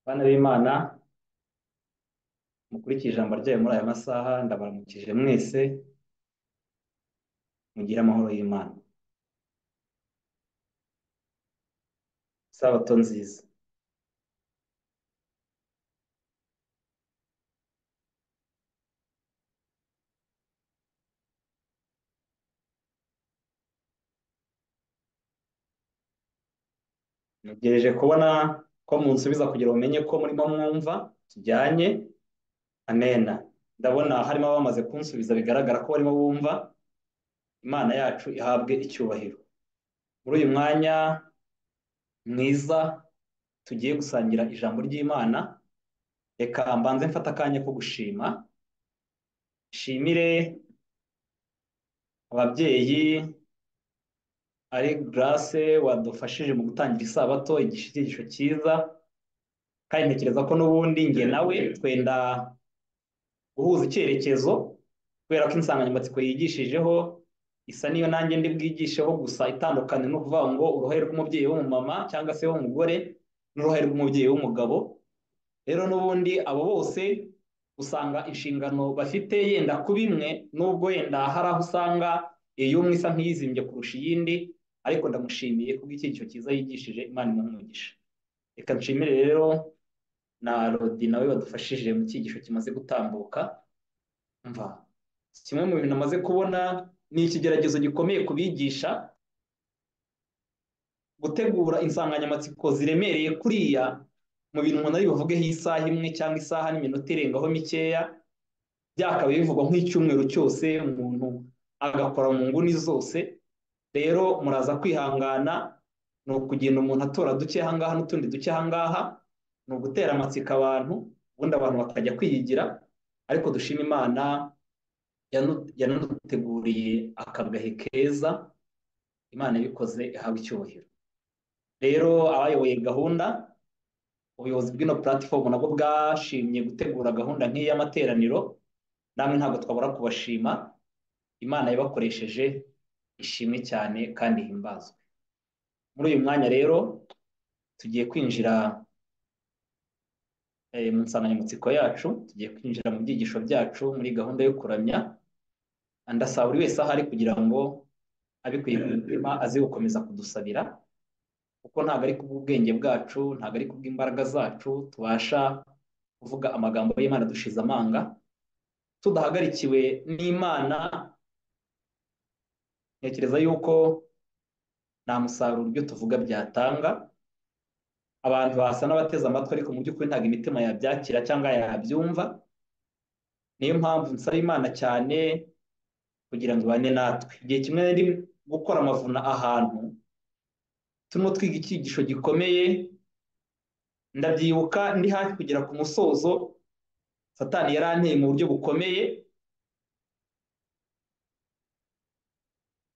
Bana b'Imana, mukurikire ijambo ryayo muri aya masaha, ndabaramukije mwese, mugire amahoro y'Imana. Sabato nziza. Ntegereje kubona ko munsubiza kugira mumenye ko murimo mwumva tujyanye. Amena. Ndabona harimo abamaze kunsubiza bigaragara ko barimo bumva, Imana yacu ihabwe icyubahiro. Muri uyu mwanya mwiza tugiye gusangira ijambo ry'Imana, reka mbanze mfate akanya ko gushima, nshimire ababyeyi ari Grace wadufashije mu gutangira isabato igishigisho cyiza kandi ntekereza ko n'ubundi njye nawe twenda guhuza icyerekezo kubera ko insanganyamatsiko yigishijeho isa n'iyo nanjye ndi bwigisheho gusa itandukanye ni ukuvuga ngo uruhare rw'umubyeyi w'umumama cyangwa se w'umugore n'uruhare rw'umubyeyi w'umugabo rero n'ubundi abo bose usanga inshingano bafite yenda kuba imwe nubwo yenda hari aho usanga iy'umwe isa nk'iyizimbye kurusha iyindi ariko ndamushimiye kubw'icyigisho cyiza yigishije imana imuha reka nshimire rero na Rodi nawe wadufashije mu cyigisho kimaze gutambuka mva kimwe mu bintu namaze kubona ni ikigeragezo gikomeye ku bigisha gutegura insanganyamatsiko ziremereye kuriya mu bintu umuntu ari buvugeho isaha imwe cyangwa isaha n'iminota irengaho mikeya byakabaye bivugwa nk'icyumweru cyose umuntu agakora mu nguni zose rero muraza kwihangana ni ukugenda umuntu atora duke ahangaha n'utundi duke ahangaha ni ugutera amatsiko abantu ubundi abantu bakajya kwiyigira ariko dushima imana yanu- yanaduteguriye akagahe keza imana yabikoze ihawe icyubahiro rero abayoboye gahunda ubuyobozi bw'ino puratifomu nabwo bwashimye gutegura gahunda nk'iyi y'amateraniro namwe ntabwo twabura kubashima imana yabakoresheje ishimwe cyane kandi ihimbazwe muri uyu mwanya rero tugiye kwinjira eh, mu nsanganyamatsiko yacu tugiye kwinjira mu byigisho byacu muri gahunda yo kuramya ndasaba buri wese ahari kugira ngo abikuye ku mutima aze gukomeza kudusabira kuko ntabwo ari kubw'ubwenge bwacu ntabwo ari kubw'imbaraga zacu tubasha kuvuga amagambo y'imana dushize amanga tudahagarikiwe n'imana ntekereza yuko nta musaruro ibyo tuvuga byatanga abantu basa n'abateze amatwi ariko mu by'ukuri ntabwo imitima yabyakira cyangwa yabyumva niyo mpamvu nsaba imana cyane kugira ngo ibane natwe igihe kimwe nari gukora amavuna ahantu turimo twiga icyigisho gikomeye ndabyibuka ndi hafi kugera ku musozo satani yaranteye mu buryo bukomeye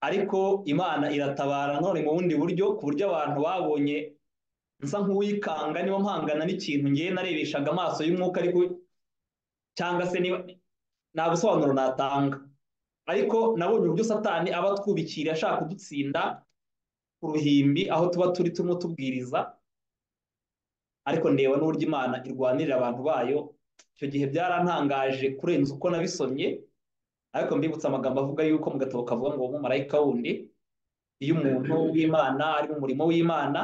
ariko imana iratabara none mu bundi buryo ku buryo abantu babonye nsa nk'uwikanga niba mpangana n'ikintu ngewe narebeshaga amaso y'umwuka ariko cyangwa se niba nta busobanuro natanga ariko nabonye uburyo satani aba atwubikira ashaka kudutsinda ku ruhimbi aho tuba turi turimo tubwiriza ariko ndeba n'uburyo imana irwanirira abantu bayo icyo gihe byarantangaje kurenza uko nabisomye ariko mbibutsa amagambo avuga yuko mu gatabo kavuga ngo umumarayika wundi iyo umuntu w'imana ari mu murimo w'imana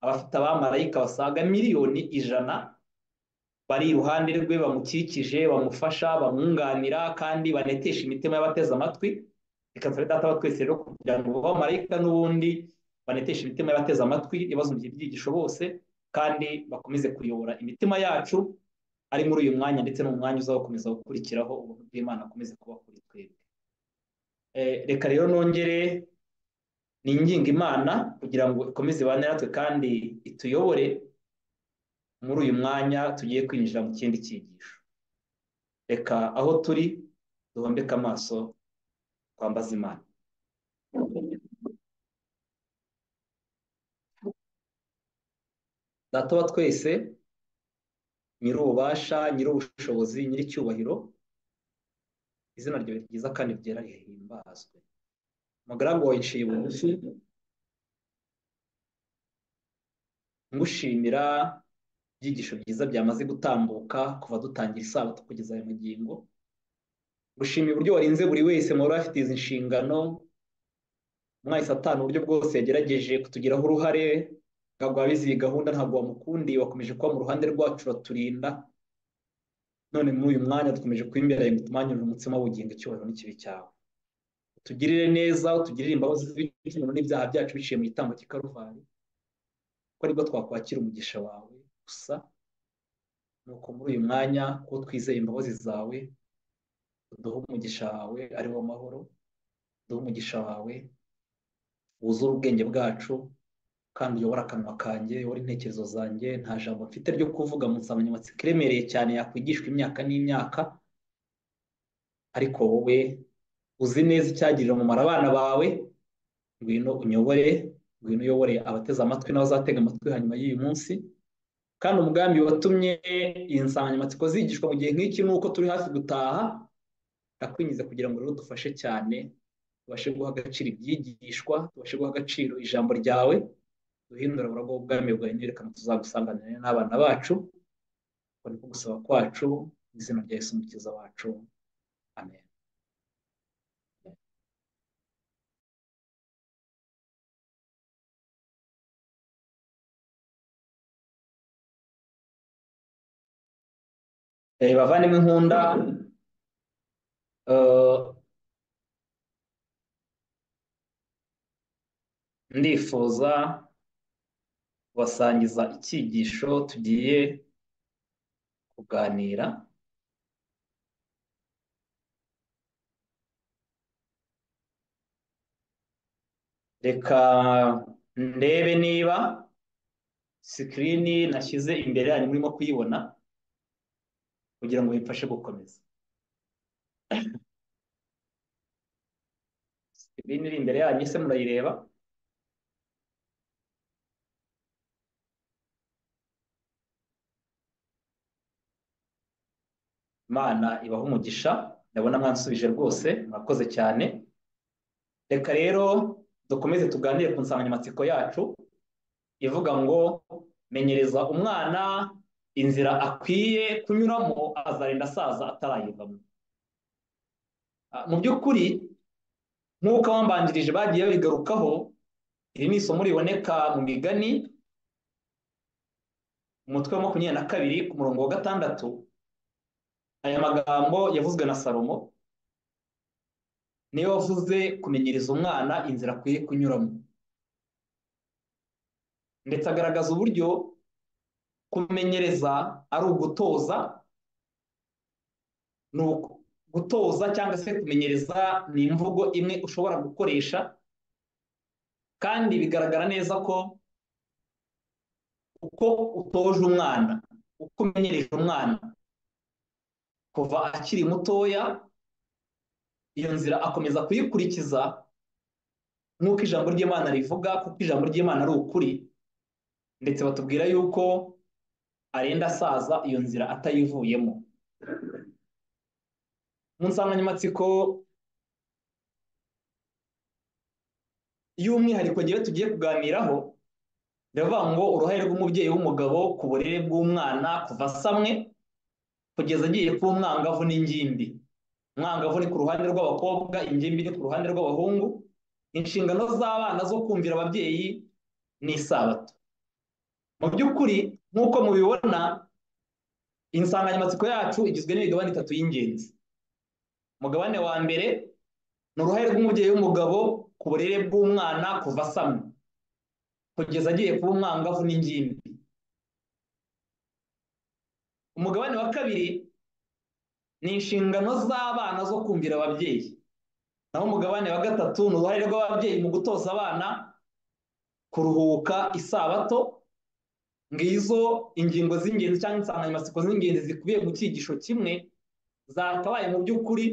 aba afite abamarayika basaga miliyoni ijana bari iruhande rwe bamukikije bamufasha bamwunganira kandi banetesha imitima y'abateze amatwi reka tube data wa twese rero kugira ngo abo bamarayika n'ubundi baneteshe imitima y'abateze amatwi ntibazumvire ibyigisho bose kandi bakomeze kuyobora imitima yacu ari muri uyu mwanya ndetse no mu mwanya uzakomeza gukurikiraho ubuntu bw'imana akomeze kuba kuri twebwe Eh, reka rero nongere ninginga imana kugira ngo ikomeze ibane natwe kandi ituyobore muri uyu mwanya tugiye kwinjira mu kindi cyigisho reka aho turi duhombeke amaso twambaze imana data wa twese nyir'ububasha nyir'ubushobozi nyir'icyubahiro izina ryawe ryiza kandi ryera rihimbazwe mugaragu wawe nciye bugufi ngushimira ibyigisho byiza byamaze gutambuka kuva dutangira isabato kugeza aya magingo gushima uburyo warinze buri wese mu bari bafite izi nshingano umwari satani uburyo bwose yagerageje kutugiraho uruhare ntabwo wabize iyi gahunda ntabwo wamukundiye wakomeje kuba mu ruhande rwacu uraturinda none muri uyu mwanya dukomeje kwimerera ngo utumanyurire umutsima w'ubugingo icyubahiro n'ikibi cyawe utugirire neza utugirire imbabazi z'ibicumuro n'ibyaha byacu biciye mu gitambo cy'ikaruvari ko aribwo twakwakira umugisha wawe gusa ni uko muri uyu mwanya ko twizeye imbabazi zawe uduhe umugisha wawe ari wo mahoro uduhe umugisha wawe wuzure ubwenge bwacu kandi uyobora akanwa kanjye uyobora intekerezo zanjye nta jambo mfite ryo kuvuga mu nsanganyamatsiko iremereye cyane yakwigishwa imyaka n'imyaka ariko wowe uzi neza icyagirira umumaro abana bawe ngwino unyobore ngwino uyobore abateze amatwi n'abazatega amatwi hanyuma y'uyu munsi kandi umugambi watumye iyi nsanganyamatsiko zigishwa mu gihe nk'iki nk'uko turi hafi gutaha ndakwinjiza kugira ngo rero dufashe cyane tubashe guha agaciro ibyigishwa tubashe guha agaciro ijambo ryawe duhindura burago ubwami bwawe nirekana tuzagusanganira n'abana bacu uko niko gusaba kwacu mu izina rya Yesu umukiza wacu amen bavandimwe nkunda ndifuza kubasangiza icyigisho tugiye kuganira reka ndebe niba sikirini nashyize imbere yanyu murimo kuyibona kugira ngo bimfashe gukomeza sikirini iri imbere yanyu ese murayireba imana ibaha umugisha ndabona mwansubije rwose murakoze cyane reka rero dukomeze tuganire ku nsanganyamatsiko yacu ivuga ngo menyereza umwana inzira akwiye kunyuramo azarinda asaza atarayivamo mu by'ukuri nk'uko abambanjirije bagiye babigarukaho iri ni isomo riboneka mu migani umutwe wa makumyabiri na kabiri ku murongo wa gatandatu aya magambo yavuzwe na salomo niyo wavuze kumenyereza umwana inzira akwiye kunyuramo ndetse agaragaza uburyo kumenyereza ari ugutoza ni gutoza cyangwa se kumenyereza ni imvugo imwe ushobora gukoresha kandi bigaragara neza ko uko utoje umwana uko umenyereje umwana kuva akiri mutoya iyo nzira akomeza kuyikurikiza nk'uko ijambo ry'imana rivuga kuko ijambo ry'imana ari ukuri ndetse batubwira yuko arenda asaza iyo nzira atayivuyemo mu nsanganyamatsiko y'umwihariko ngewe tugiye kuganiraho biravuga ngo uruhare rw'umubyeyi w'umugabo ku burere bw'umwana kuva asamwe kugeza agiye kuba umwangavu n'ingimbi umwangavu ni ku ruhande rw'abakobwa ingimbi ni ku ruhande rw'abahungu inshingano z'abana zo kumvira ababyeyi ni isabato mu by'ukuri nk'uko mubibona insanganyamatsiko yacu igizwe n'imigabane itatu y'ingenzi umugabane wa mbere ni uruhare rw'umubyeyi w'umugabo ku burere bw'umwana kuva asamwe kugeza agiye kuba umwangavu n'ingimbi umugabane wa kabiri ni inshingano z'abana zo kumvira ababyeyi naho umugabane wa gatatu ni uruhare rw'ababyeyi mu gutoza abana kuruhuka isabato ngizo ingingo z'ingenzi cyangwa insanganyamatsiko z'ingenzi zikubiye mu cyigisho kimwe zakabaye mu by'ukuri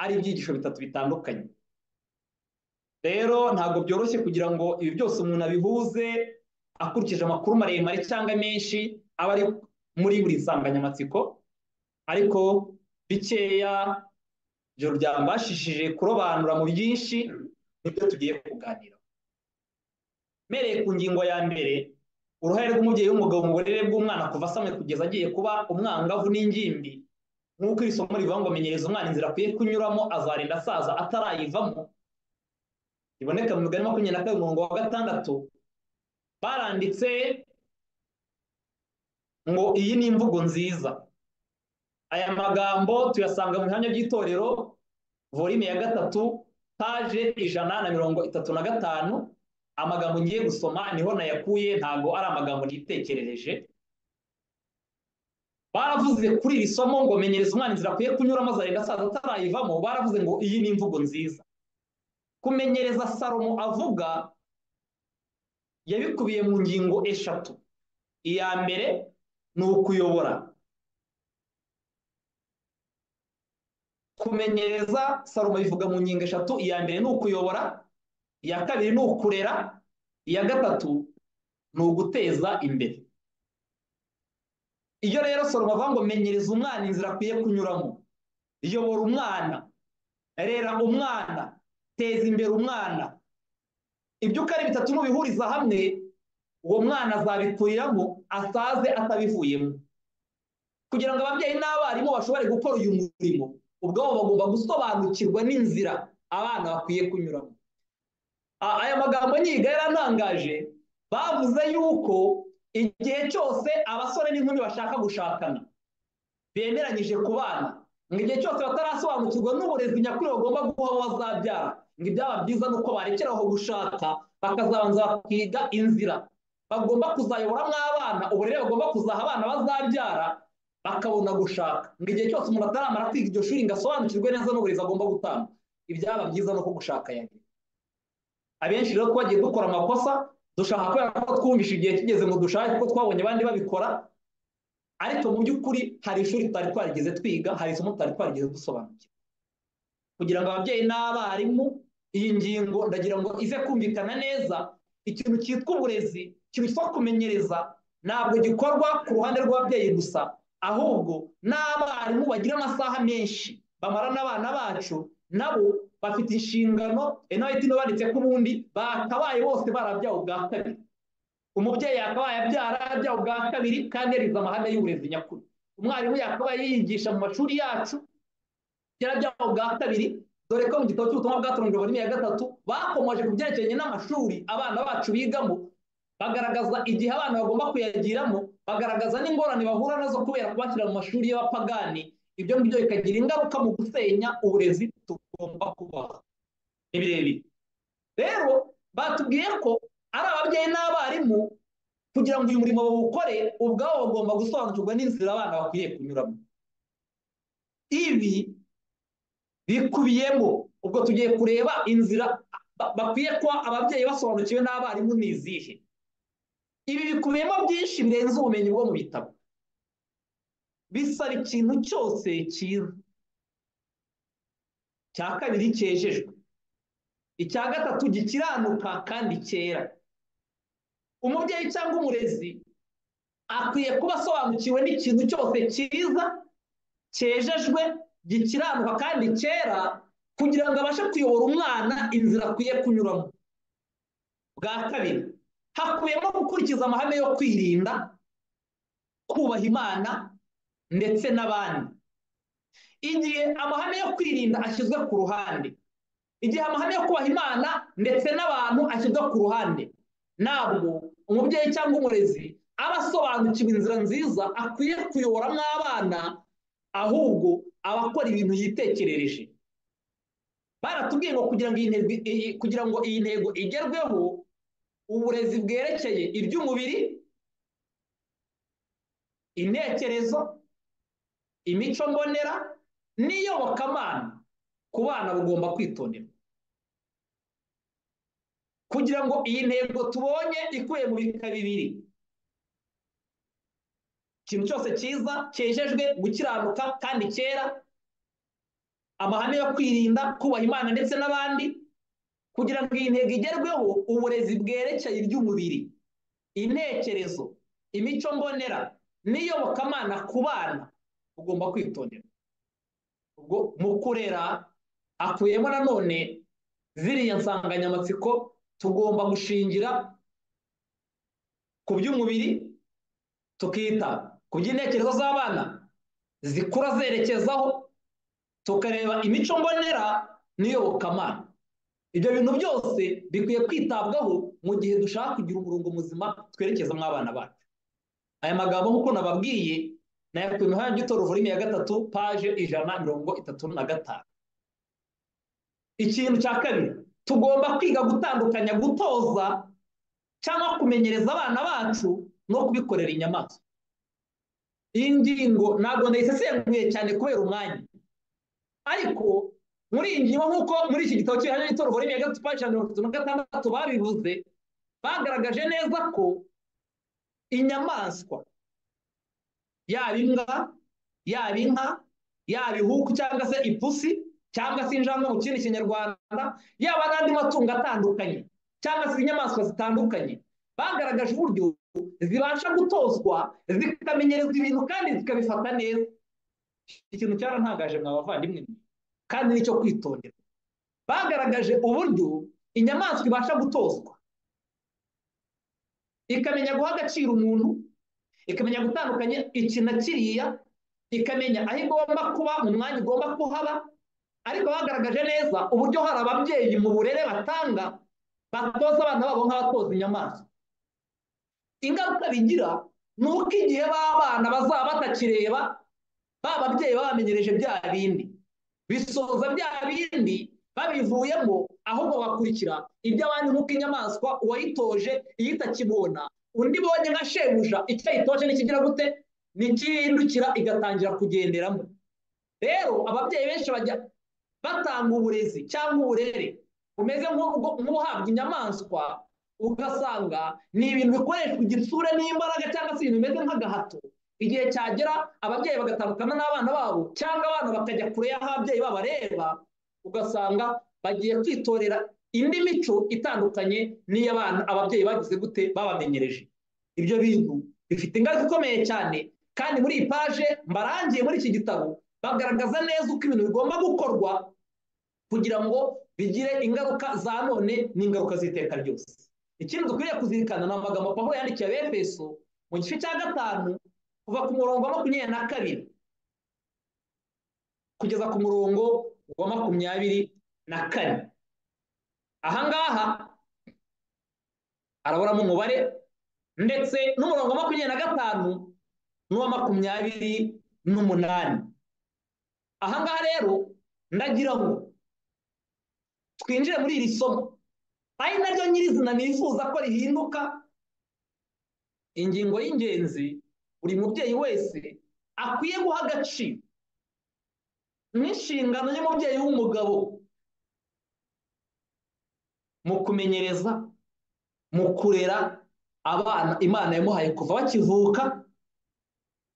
ari ibyigisho bitatu bitandukanye rero ntabwo byoroshye kugira ngo ibi byose umuntu abihuze akurikije amakuru maremare cyangwa menshi aba ari muri buri nsanganyamatsiko ariko bikeya ijoro ryambashishije kurobanura mu byinshi nibyo tugiye kuganiraho mpereye ku ngingo ya mbere uruhare rw'umubyeyi w'umugabo mu burere bw'umwana kuva asamwe kugeza agiye kuba umwangavu n'ingimbi nk'uko iri somo rivuga ngo menyereza umwana inzira akwiye kunyuramo azarinda asaza atarayivamo riboneka mu migani makumyabiri na kabiri umurongo wa gatandatu baranditse ngo iyi ni imvugo nziza aya magambo tuyasanga mu bihamya by'itorero volime ya gatatu paje ijana na mirongo itatu na gatanu amagambo ngiye gusoma niho nayakuye ntago ari amagambo nitekerereje baravuze kuri iri somo ngo menyereza umwana inzira akwiye kunyuramo azarinda asaza atarayivamo baravuze ngo iyi ni imvugo nziza kumenyereza salomo avuga yabikubiye mu ngingo eshatu iya mbere ni ukuyobora kumenyereza salomo bivuga mu ngingo eshatu iya mbere ni ukuyobora iya kabiri ni ukurera iya gatatu ni uguteza imbere iyo rero soro bavuga ngo menyereza umwana inzira akwiye kunyuramo yobora umwana rera umwana teza imbere umwana ibyo uko ari bitatu n'ubihuriza hamwe uwo mwana azabikuriramo asaze atabivuyemo kugira ngo ababyeyi n'abarimu bashobore gukora uyu murimo ubwabo bagomba gusobanukirwa n'inzira abana bakwiye kunyuramo aya magambo nyiga yararangaje bavuze yuko igihe cyose abasore n'inkumi bashaka gushakana bemeranyije ku bana ngo igihe cyose batarasobanukirwa n'uburezi nyakuri bagomba guha abo bazabyara ngo ibyaba byiza ni uko barekeraho gushaka bakazabanza bakiga inzira bagomba kuzayoboramo abana uburere bagomba kuzaha abana bazabyara bakabona gushaka ngo igihe cyose umuntu ataramara kwiga iryo shuri ngo asobanukirwe neza n'uburezi agomba gutanga ibyaba byiza ni uko gushaka yagiye abenshi rero twagiye dukora amakosa dushaka kubera ko twumvishe igihe kigeze ngo dushake kuko twabonye abandi babikora ariko mu by'ukuri hari ishuri tutari twarigeze twiga hari isomo tutari twarigeze dusobanukira kugira ngo ababyeyi n'abarimu iyi ngingo ndagira ngo ize kumvikana neza ikintu cyitwa uburezi ikintu cyitwa kumenyereza ntabwo gikorwa ku ruhande rw'ababyeyi gusa ahubwo n'abarimu bagira amasaha menshi bamara n'abana bacu nabo bafite inshingano enayiti banditse ko ubundi bakabaye bose barabyawe bwa kabiri umubyeyi yakabaye abyara abyawe bwa kabiri kandi yarize amahame y'uburezi nyakuri umwarimu yakabaye yigisha mu mashuri yacu yarabyawe bwa kabiri dore ko mu gitabo cy'ubutumwa bwatoranyijwe muri ya gatatu bakomoje ku byerekeranye n'amashuri abana bacu bigamo bagaragaza igihe abana bagomba kuyagiramo bagaragaza n'ingorane bahura nazo kubera kubashyira mu mashuri y'abapagani ibyo ngibyo bikagira ingaruka mu gusenya uburezi tugomba kubaha ni birebire rero batubwiye ko ari ababyeyi n'abarimu kugira ngo uyu murimo bawukore ubwabo bagomba gusobanukirwa n'inzira abana bakwiye kunyuramo ibi bikubiyemo ubwo tugiye kureba inzira bakwiye kuba ababyeyi basobanukiwe n'abarimu ni izihe ibi bikubiyemo byinshi birenze ubumenyi bwo mu bitabo bisaba ikintu cyose cyiza icya kabiri cyejejwe icya gatatu gikiranuka kandi cyera umubyeyi cyangwa umurezi akwiye kuba asobanukiwe n'ikintu cyose cyiza cyejejwe gikiranuka kandi cyera kugira ngo abashe kuyobora umwana inzira akwiye kunyuramo bwa kabiri hakubiyemo gukurikiza amahame yo kwirinda kubaha imana ndetse n'abandi igihe amahame yo kwirinda ashyizwe ku ruhande igihe amahame yo kubaha imana ndetse n'abantu ashyirwa ku ruhande ntabwo umubyeyi cyangwa umurezi aba asobanukiwe inzira nziza akwiye kuyoboramo abana ahubwo aba akora ibintu yitekerereje baratubwiye ngo kugira ngo iyi ntego igerweho uburezi bwerekeye iby'umubiri intekerezo imico mbonera n'iyobokamana ku bana bugomba kwitondera kugira ngo iyi ntego tubonye ikuye mu bika bibiri ikintu cyose cyiza cyejejwe gukiranuka kandi cyera amahame yo kwirinda kubaha imana ndetse n'abandi kugira ngo iyi ntego igerweho uburezi bwerekeye iby'umubiri intekerezo imico mbonera n'iyobokamana ku bana ugomba kwitondera ubwo mu kurera akuyemo nanone ziriya nsanganyamatsiko tugomba gushingira ku by'umubiri tukita ku by'intekerezo z'abana zikura zerekezaho tukareba imico mbonera n'iyobokamana ibyo bintu byose bikwiye kwitabwaho mu gihe dushaka kugira umurongo muzima twerekeza mu abana bacu aya magambo nk'uko nababwiye nayakuye mu gito rovurimi ya gatatu paje ijana mirongo itatu na gatanu ikintu cya kabiri tugomba kwiga gutandukanya gutoza cyangwa kumenyereza abana bacu no kubikorera inyamaswa iyi ngingo ntabwo ndayisesenguye cyane kubera umwanya ariko muri iyi ngingo nk'uko muri iki gitabo cy'ihane gito rovurimi ya gatatu paje mirongo itatu na gatandatu babivuze bagaragaje neza ko inyamaswa yaba imbwa yaba inka yaba ihuku cyangwa se ipusi cyangwa se injangwe mu kindi kinyarwanda yaba n'andi matungo atandukanye cyangwa se inyamaswa zitandukanye bagaragaje uburyo zibasha gutozwa zikamenyerezwa ibintu kandi zikabifata neza ikintu cyarantangaje mwa bavandimwe kandi nicyo kwitondera bagaragaje uburyo inyamaswa ibasha gutozwa ikamenya guha agaciro umuntu ikamenya gutandukanya iki na kiriya ikamenya aho igomba kuba mu mwanya igomba kuhaba ariko bagaragaje neza uburyo hari ababyeyi mu burere batanga batoza abana babo nk'abatoza inyamaswa ingaruka bigira ni uko igihe b'abana bazaba batakireba ba babyeyi babamenyereje bya bindi bisoza bya bindi babivuyemo ahubwo bakurikira iby'abandi nk'uko inyamaswa uwayitoje iyo itakibona undi bonye nka shebuja icyo ayitoje ntikigira gute ntikindukira igatangira kugenderamo rero ababyeyi benshi bajya batanga uburezi cyangwa uburere bumeze nk'ubuhabwa inyamaswa ugasanga ni ibintu bikoreshwa igitsure n'imbaraga cyangwa se ibintu bimeze nk'agahato igihe cyagera ababyeyi bagatandukana n'abana babo cyangwa abana bakajya kure y'aho ababyeyi babareba ugasanga bagiye kwitorera indi mico itandukanye n'iy'abana ababyeyi bagize gute babamenyereje ibyo bintu bifite ingaruka ikomeye cyane kandi muri iyi paje mbarangiye muri iki gitabo bagaragaza neza uko ibintu bigomba gukorwa kugira ngo bigire ingaruka za none n'ingaruka z'iteka ryose ikindi dukwiriye kuzirikana ni amagambo pawulo yandikiye abefeso mu gice cya gatanu kuva ku murongo wa makumyabiri na kabiri kugeza ku murongo wa makumyabiri na kane ahangaha araburamo umubare ndetse n'umurongo wa makumyabiri na gatanu n'uwa makumyabiri n'umunani ahangaha rero ndagira ngo twinjire muri iri somo ari naryo nyirizina nifuza ko rihinduka ingingo y'ingenzi buri mubyeyi wese akwiye guha agaciro n'inshingano y'umubyeyi w'umugabo mu kumenyereza mu kurera abana imana yamuhaye kuva bakivuka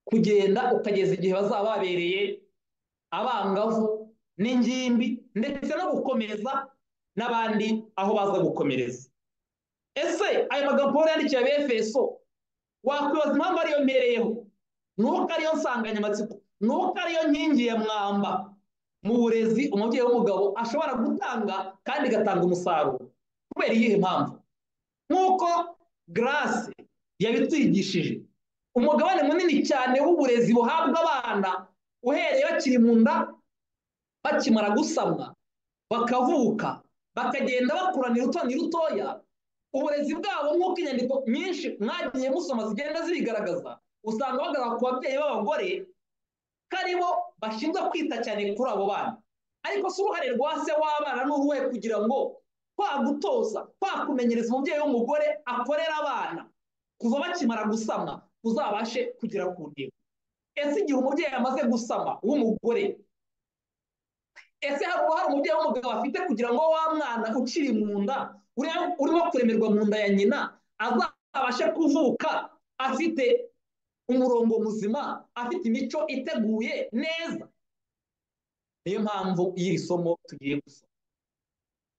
kugenda ukageza igihe bazaba babereye abangavu n'ingimbi ndetse no gukomeza n'abandi aho baza gukomereza ese aya magambo paul yandikiye abefeso wakwibaza impamvu ariyo mbereyeho nuko ariyo nsanganyamatsiko nuko ariyo nkingi ya mwamba mu burezi umubyeyi w'umugabo ashobora gutanga kandi igatanga umusaruro kubera iyihe mpamvu nk'uko garasi yabitwigishije umugabane munini cyane w'uburezi buhabwa abana uhereye bakiri mu nda bakimara gusamwa bakavuka bakagenda bakuranira uruto rutoya uburezi bwabo nk'uko inyandiko nyinshi mwagiye musoma zigenda zibigaragaza usanga bagaragara ku babyeyi b'abagore ko aribo bashinzwe kwita cyane kuri abo bana ariko si uruhare rwa se w'abana n'uruhe kugira ngo kwa gutoza kwa kumenyereza umubyeyi w'umugore akorera abana kuva bakimara gusama uzabashe kugera ku ntego ese igihe umubyeyi amaze gusama w'umugore ese hari uruhare umubyeyi w'umugabo afite kugira ngo wa mwana ukiri mu nda urimo kuremerwa mu nda ya nyina azabashe kuvuka afite umurongo muzima afite imico iteguye neza niyo mpamvu y'iri somo tugiye gusoma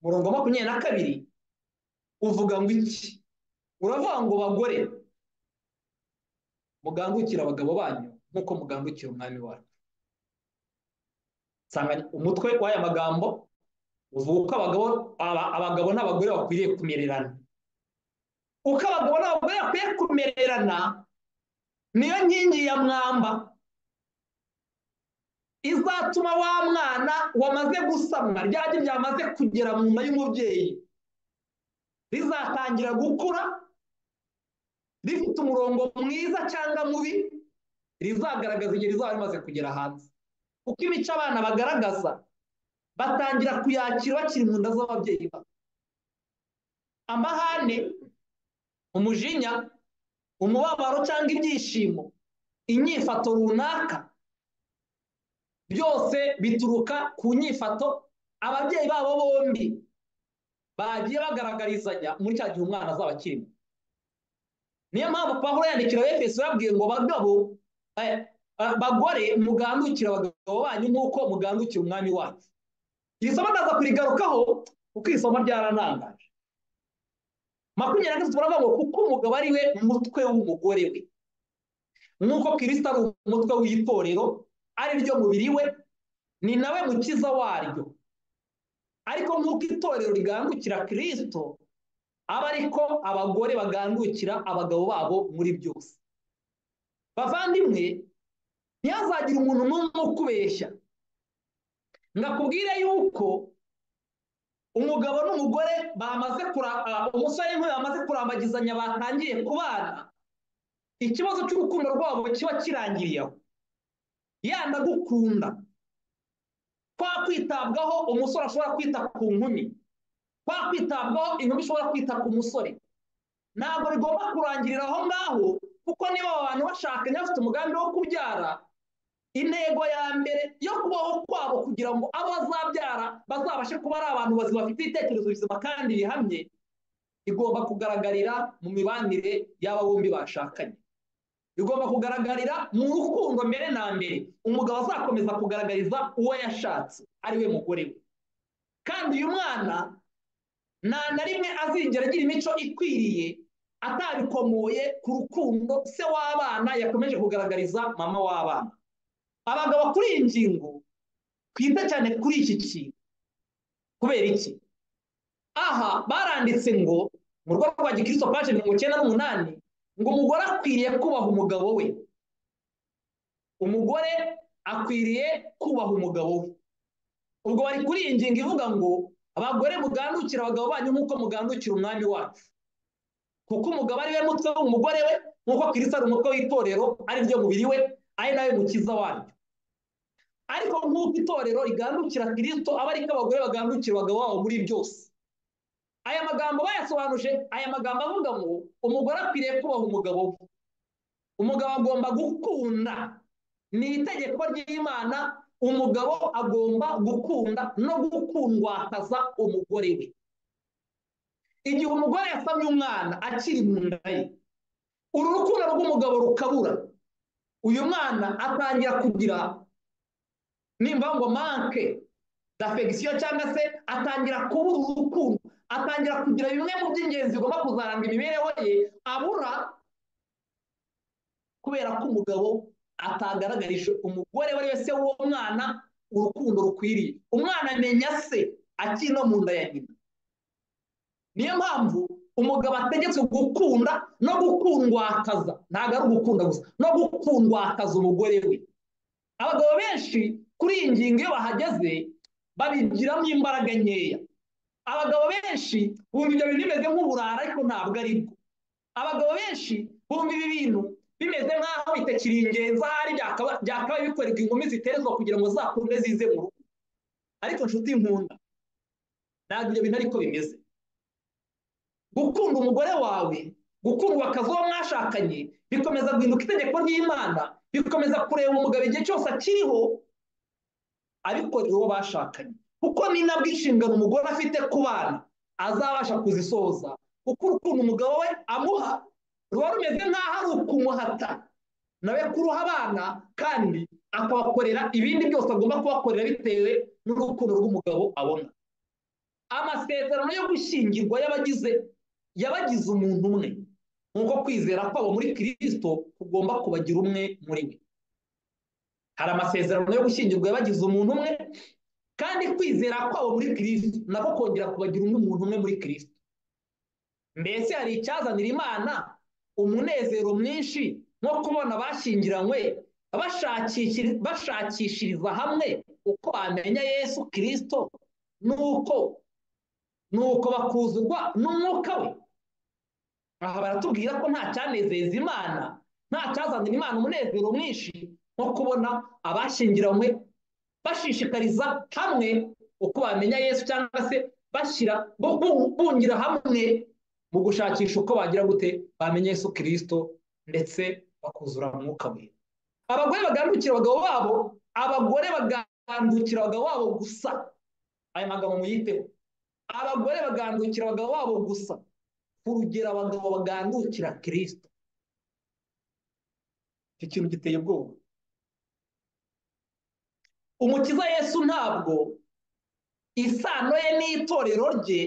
umurongo wa makumyabiri na kabiri uvuga ngo iki uravuga ngo bagore mugangukire abagabo banyu nk'uko mugangukira umwami wacu umutwe w'aya magambo uvuga uko abagabo n'abagore bakwiriye kumererana kuko abagabo n'abagore bakwiye kumererana niyo nkingi ya mwamba izatuma wa mwana wamaze gusamwa ryajya ryamaze kugera mu nda y'umubyeyi rizatangira gukura rifite umurongo mwiza cyangwa mubi rizagaragaza igihe rizaba rimaze kugera hanze kuko imico abana bagaragaza batangira kuyakira bakiri mu nda z'ababyeyi babo amahane umujinya umubabaro cyangwa ibyishimo inyifato runaka byose bituruka ku nyifato ababyeyi babo bombi bagiye bagaragarizanya muri cya gihe umwana azaba akirimo niyo mpamvu pahuro yandikira efeso yabwiye ngo bagabo bagore mugandukire abagabo banyu nk'uko mugandukira umwami wacu iri somo ndaza kurigarukaho kuko iri somo ryaranangaje makumyabiri na gatatu baravuga ngo kuko umugabo ari we mutwe w'umugore we nk'uko kirisita ari umutwe w'itorero ari ryo mubiri we ni nawe mukiza waryo ariko nk'uko itorero rigandukira kirisito aba ariko abagore bagandukira abagabo babo muri byose bavandimwe ntihazagire umuntu n'umwe ukubeshya ngakubwire yuko umugabo n'umugore bamaze umusore n'inkumi bamaze kurambagizanya batangiye kubana ikibazo cy'urukundo rwabo kiba kirangiriye aho yanda gukunda kwa kwitabwaho umusore ashobora kwita ku nkumi kwa kwitabwaho inkumi ishobora kwita ku musore ntabwo bigomba kurangirira aho ngaho kuko niba aba bantu bashakanye bafite umugambi wo kubyara intego ya mbere yo kubaho kwabo kugira ngo abo bazabyara bazabashe kuba ari abantu bazima bafite ibitekerezo bizima kandi bihamye igomba kugaragarira mu mibanire y'aba bombi bashakanye bigomba kugaragarira mu rukundo mbere na mbere umugabo azakomeza kugaragariza uwo yashatse ari we mugore we kandi uyu mwana nta na rimwe azigera agira imico ikwiriye atabikomoye ku rukundo se w'abana yakomeje kugaragariza mama w'abana abagabo kuri iyi ngingo twita cyane kuri iki kintu kubera iki aha baranditse ngo mu rwego rwa gikristo paje mirongo icyenda n'umunani ngo umugore akwiriye kubaha umugabo we umugore akwiriye kubaha umugabo we ubwo bari kuri iyi ngingo ivuga ngo abagore mugandukira abagabo banyu nk'uko mugandukira umwami wacu kuko umugabo ari we mutwe w'umugore we nk'uko kirisita ari umutwe w'itorero ari ryo mubiri we ari nawe mukiza waryo ariko nk'uko itorero rigandukira kirisito aba ariko abagore bagandukira abagabo babo muri byose aya magambo bayasobanuje aya magambo avuga ngo umugore akwiriye kubaha umugabo we umugabo agomba gukunda ni itegeko ry'imana umugabo agomba gukunda no gukundwataza umugore we igihe umugore yasamye umwana akiri mu nda ye uru rukundo rw'umugabo rukabura uyu mwana atangira kugira nimba ngo manke dafegisiyo cyangwa se atangira kubura urukundo atangira kugira bimwe mu by'ingenzi bigomba kuzaranga imibereho ye abura kubera ko umugabo atagaragarije umugore we se w'uwo mwana urukundo rukwiriye umwana amenya se akiri no mu nda ya nyina niyo mpamvu umugabo ategetswe gukunda no gukundwakaza ntabwo ari ugukunda gusa no gukundwakaza umugore we abagabo benshi kuri iyi ngingo iyo bahageze babigiramo imbaraga nkeya abagabo benshi bumva ibyo bintu bimeze nk'uburara ariko ntabwo ari bwo abagabo benshi bumva ibi bintu bimeze nk'aho bitakiri ingenzi ahari byakabaye bikorerwa inkumi ziterezwa kugira ngo zakunde zize mu rugo ariko nshuti nkunda ntabwo ibyo bintu ariko bimeze gukunda umugore wawe gukundwa akazi uwo mwashakanye bikomeza guhinduka itegeko ry'imana bikomeza kureba umugabo igihe cyose akiriho abikorera uwo bashakanye kuko ni nabwo inshingano umugore afite ku bana azabasha kuzisoza kuko urukundo umugabo we amuha ruba rumeze nk'aho ari ukumuhata nawe kuruha abana kandi akabakorera ibindi byose agomba kubakorera bitewe n'urukundo rw'umugabo abona amasezerano yo gushyingirwa y'abagize yabagize umuntu umwe nk'uko kwizera kwabo muri kirisito kugomba kubagira umwe muri we hari amasezerano yo gushyingirwa yabagize umuntu umwe kandi kwizera kwabo muri kirisito nako kongera kubagira undi muntu umwe muri kirisito mbese hari icyazanira imana umunezero mwinshi nko kubona abashyingiranywe bashakishiriza hamwe uko bamenya yesu kirisito nuko nuko bakuzurwa n'umwuka we aha baratubwira ko nta cyanezeza imana nta cyazanira imana umunezero mwinshi nko kubona abashyingiranywe bashishikariza hamwe uko bamenya yesu cyangwa se bashyira bungira hamwe mu gushakisha uko bagira gute bamenya yesu kirisito ndetse bakuzura umwuka we abagore bagandukira abagabo babo abagore bagandukira abagabo babo gusa aya magambo muyiteho abagore bagandukira abagabo babo gusa urugero abagabo bagandukira kirisito icyo kintu giteye ubwoba umukiza yesu ntabwo isano ye n'itorero rye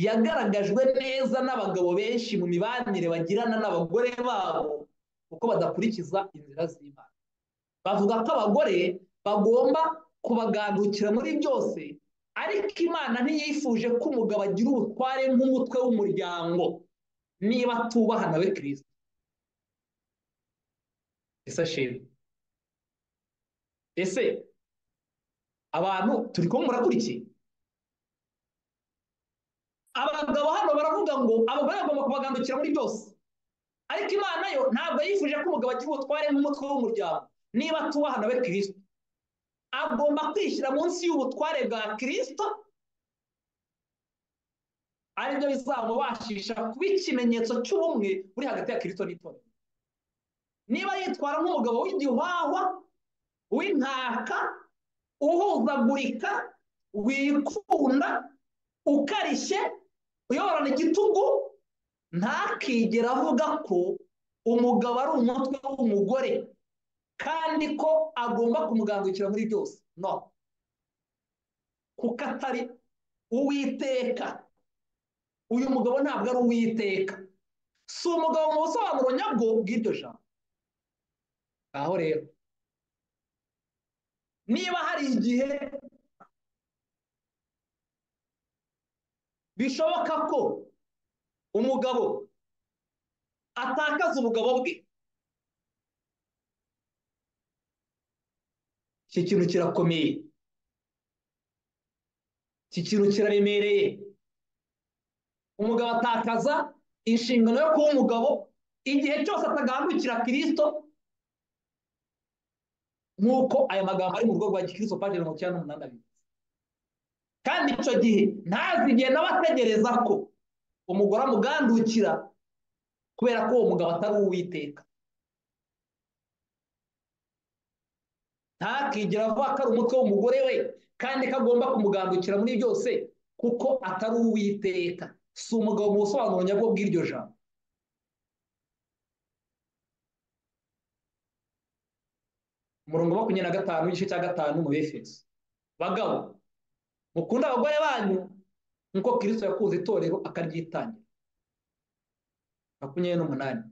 yagaragajwe neza n'abagabo benshi mu mibanire bagirana n'abagore babo kuko badakurikiza inzira z'imana bavuga ko abagore bagomba kubagandukira muri byose ariko imana ntiyifuje ko umugabo agira ubutware nk'umutwe w'umuryango niba atubaha nawe kirisito ese shema ese abantu turi kumwe murakurikiye abagabo hano baravuga ngo abagore bagomba kubagandukira muri byose ariko imana yo ntabwo yifuje ko umugabo agira ubutware nk'umutwe w'umuryango niba atubaha nawe kirisito agomba kwishyira munsi y'ubutware bwa kirisito aribyo bizamubashisha kuba ikimenyetso cy'ubumwe buri hagati ya kirisito n'itorero niba yitwara nk'umugabo w'igihwahwa w'inkaka uhuzagurika wikunda ukarishye uyoborana igitugu ntakigere avuga ko umugabo ari umutwe w'umugore kandi ko agomba kumugandukira muri byose no kuko atari uwiteka uyu mugabo ntabwo ari uwiteka si umugabo mu busobanuro nyabwo bw'iryo jambo aho rero niba hari igihe bishoboka ko umugabo atakaza ubugabo bwe iki kintu kirakomeye iki kintu kiraremereye umugabo atakaza inshingano yo kuba umugabo igihe cyose atagandukira kirisito nk'uko aya magambo ari mu rwego rwa gikirisito paje mirongo icyenda n'umunani abivuze kandi icyo gihe ntazigere nawe ategereza ko umugore amugandukira kubera ko uwo mugabo atari uwiteka ntakigera avuga ko ari umutwe w'umugore we kandi ko agomba kumugandukira muri byose kuko atari uwiteka si umugabo mu busobanuro nyabwo bw'iryo jambo umurongo makumyabiri na gatanu igice cya gatanu mu befeso bagabo mukunda abagore banyu nk'uko kirisito yakunze itorero akaryitangira makumyabiri n'umunani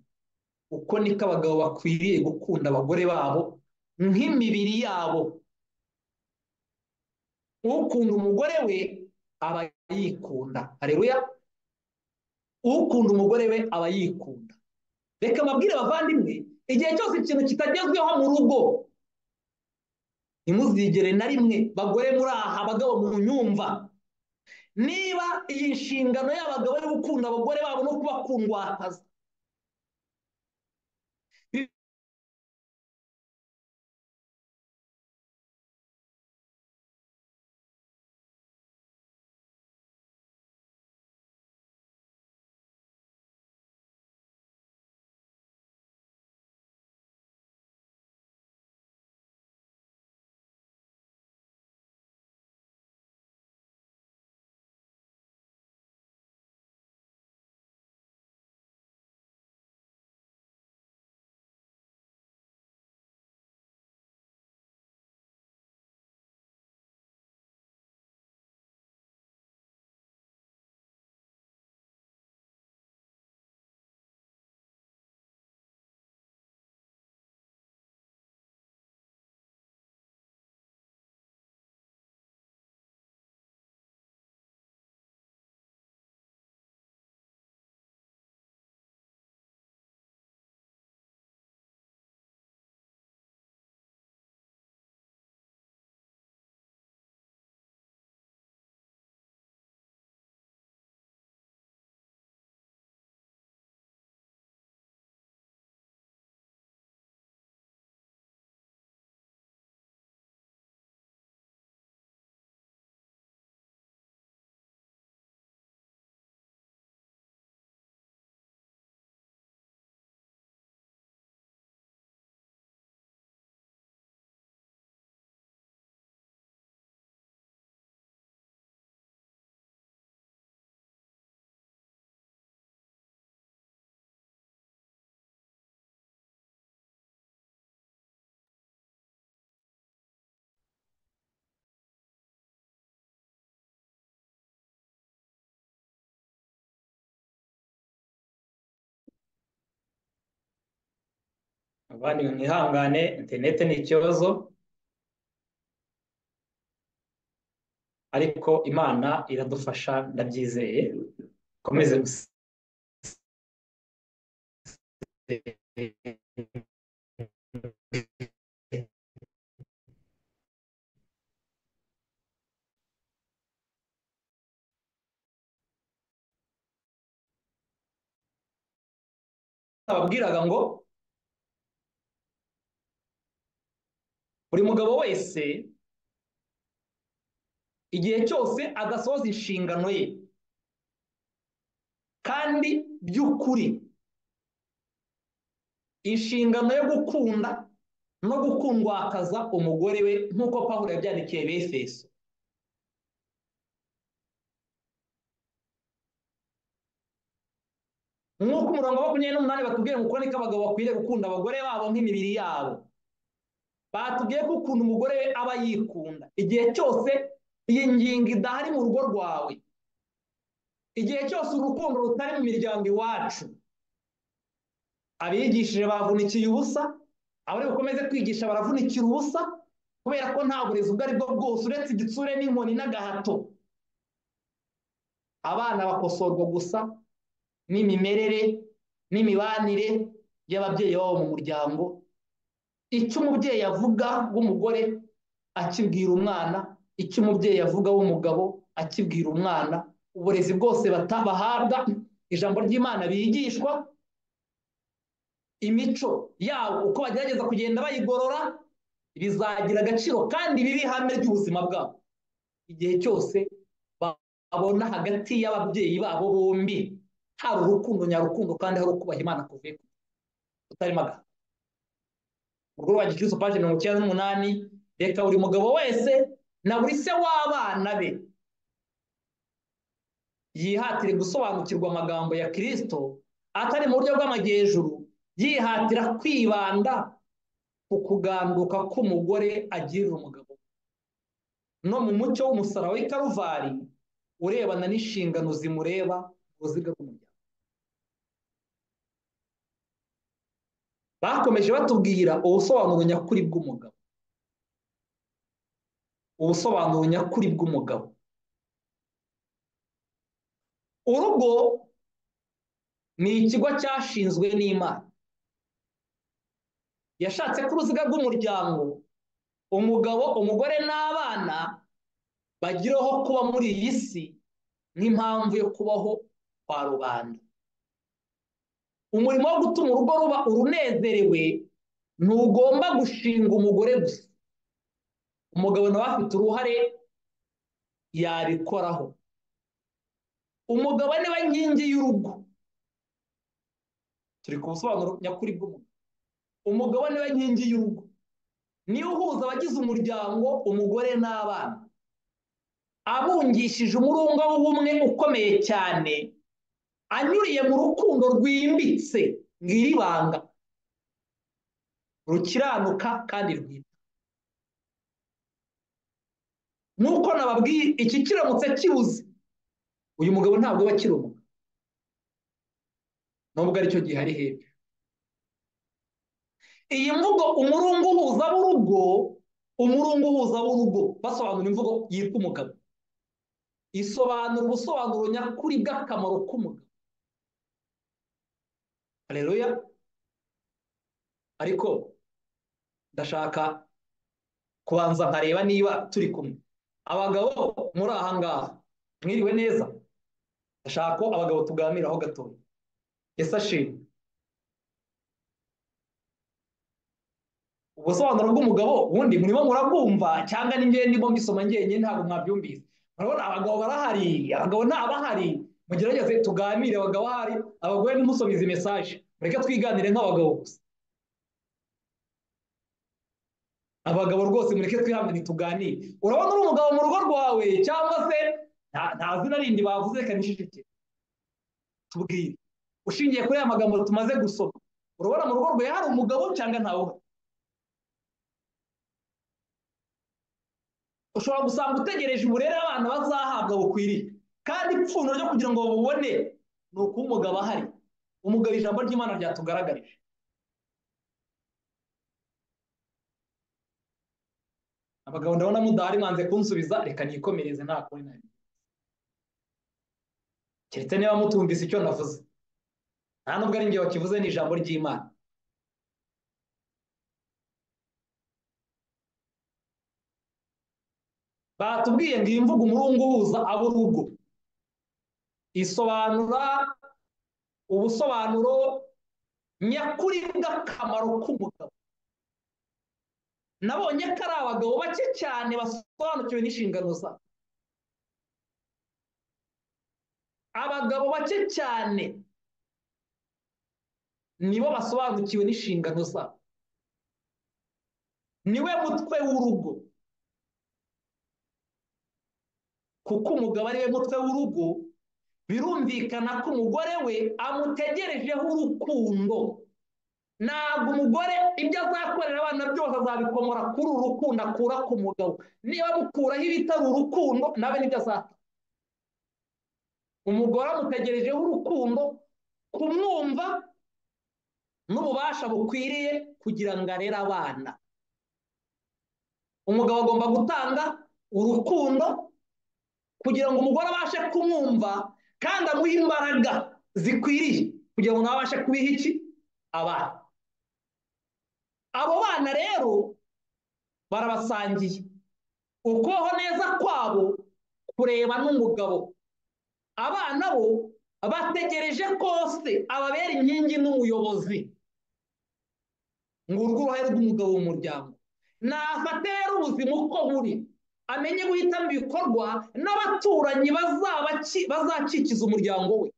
uko niko abagabo bakwiriye gukunda abagore babo nk'imibiri yabo ukunda umugore we aba yikunda hareruya ukunda umugore we aba yikunda reka mabwire abavandimwe igihe cyose ikintu kitagezweho mu rugo ntimuzigere na rimwe bagore muri aha abagabo mu nyumva niba iyi nshingano y'abagabo yo gukunda abagore babo no kubakundwakaza abandi mwihangane interineti ni ikibazo ariko imana iradufasha ndabyizeye komeze ababwiraga ngo buri mugabo wese igihe cyose adasohoza inshingano ye kandi by'ukuri inshingano yo gukunda no gukundwakaza umugore we nk'uko paul yabyandikiye befeso nk'uko umurongo wa makumyabiri n'umunani batubwiye ngo ko abagabo bakwiriye gukunda abagore babo nk'imibiri yabo batubwiye ko ukuntu umugore we aba yikunda igihe cyose iyi ngingo idahari mu rugo rwawe igihe cyose urukundo rutari mu miryango iwacu abigishije bavunikiye ubusa abari bukomeze kwigisha baravunikira ubusa kubera ko nta burezi ubwo ari bwo bwose uretse igitsure n'inkoni n'agahato abana bakosorwa gusa n'imimerere n'imibanire y'ababyeyi babo mu muryango icyo umubyeyi avuga w'umugore akibwira umwana icyo umubyeyi avuga w'umugabo akibwira umwana uburezi bwose bahabwa ijambo ry'imana bigishwa imico yabo uko bagerageza kugenda bayigorora bizagira agaciro kandi bibe ihame ry'ubuzima bwabo igihe cyose babona hagati y'ababyeyi babo bombi hari urukundo nyarukundo kandi hari ukubaha imana kuvuye ku utarimo agahato urwo rwa gikristo paje mirongo icyenda n'umunani reka buri mugabo wese na buri se w'abana be yihatire gusobanukirwa amagambo ya kirisito atari mu buryo bw'amajyejuru yihatira kwibanda ku kuganduka k'umugore agirira umugabo no mu mucyo w'umusaraba w'ikaruvari urebana n'inshingano zimureba uruziga rw'umuryango bakomeje batubwira ubusobanuro nyakuri bw'umugabo ubusobanuro nyakuri bw'umugabo urugo ni ikigo cyashinzwe n'imana yashatse ko uruziga rw'umuryango umugabo umugore n'abana bagiraho kuba muri iyi si n'impamvu yo kubaho kwa rubanda umurimo wo gutuma urugo ruba urunezerewe ntugomba gushinga umugore gusa umugabo nawe afite uruhare yabikoraho umugabo niba nkingi y'urugo turi ku busobanuro nyakuri bw'umugabo umugabo niba nkingi y'urugo niwe uhuza abagize umuryango umugore n'abana abungishije umurunga w'ubumwe ukomeye cyane anyuriye mu rukundo rwimbitse banga rukiranuka kandi rwita nk'uko nababwiye iki kiramutse kibuze uyu mugabo ntabwo aba akiri umugabo nubwo aricyo gihe ari hepfo iyi mvugo umurungu uhuza b'urugo umurungu uhuza b'urugo basobanura imvugo yitwa umugabo isobanura ubusobanuro nyakuri bw'akamaro k'umugabo hareruya ariko ndashaka kubanza nkareba niba turi kumwe abagabo muri aha ngaha mwiriwe neza ndashaka ko abagabo tuganiraho gatoya ese ashimwe ubusobanuro bw'umugabo ubundi murimo murabwumva cyangwa n'ingendo ndimo mbisoma ngenyine ntabwo mwabyumvise murabona abagabo barahari abagabo ntabahari mugerageze tuganire abagabo ahari abagore nimusubize mesaje mureke twiganire nk'abagabo gusa abagabo rwose mureke twihangane tuganire urabona uri umugabo mu rugo rwawe cyangwa se nta zina rindi bavuze reka niceceke tubwire ushingiye kuri aya magambo tumaze gusoma urabona mu rugo rwawe hari umugabo cyangwa ntawe uhari ushobora gusanga utegereje uburere abana bazahabwa bukwiriye kandi ipfundo ryo kugira ngo babubone ni ukuba umugabo ahari umugabo ijambo ry'imana ryatugaragarije abagabo ndabona mudahari mwanze kunsubiza reka nikomereze nta kundi nari keretse niba mutumvise icyo navuze nta nubwo ari njye wakivuze ni ijambo ry'imana batubwiye ngo iyi mvugo umurungu uhuza abo urugo isobanura ubusobanuro nyakuri bw'akamaro k'umugabo nabonye ko ari abagabo bake cyane basobanukiwe n'inshingano zabo abagabo bake cyane nibo basobanukiwe n'inshingano zabo niwe mutwe w'urugo kuko umugabo ariwe mutwe w'urugo birumvikana ko umugore we amutegerejeho urukundo ntabwo umugore ibyo azakorera abana byose azabikomora kuri uru rukundo akura ku mugabo niba amukuraho ibitari urukundo nawe nibyo azata umugore amutegerejeho urukundo kumwumva n'ububasha bukwiriye kugira ngo arere abana umugabo agomba gutanga urukundo kugira ngo umugore abashe kumwumva kandi amuhe imbaraga zikwiriye kugira ngo nawe abashe kubiha iki abana abo bana rero barabasangiye ukubaho neza kwabo kureba n'umugabo abana bo bategereje kose ababera inkingi n'umuyobozi ngo urwo uruhare rw'umugabo mu muryango nafate rero ubuzima uko buri amenye guhitamo ibikorwa n'abaturanyi bazakikiza umuryango we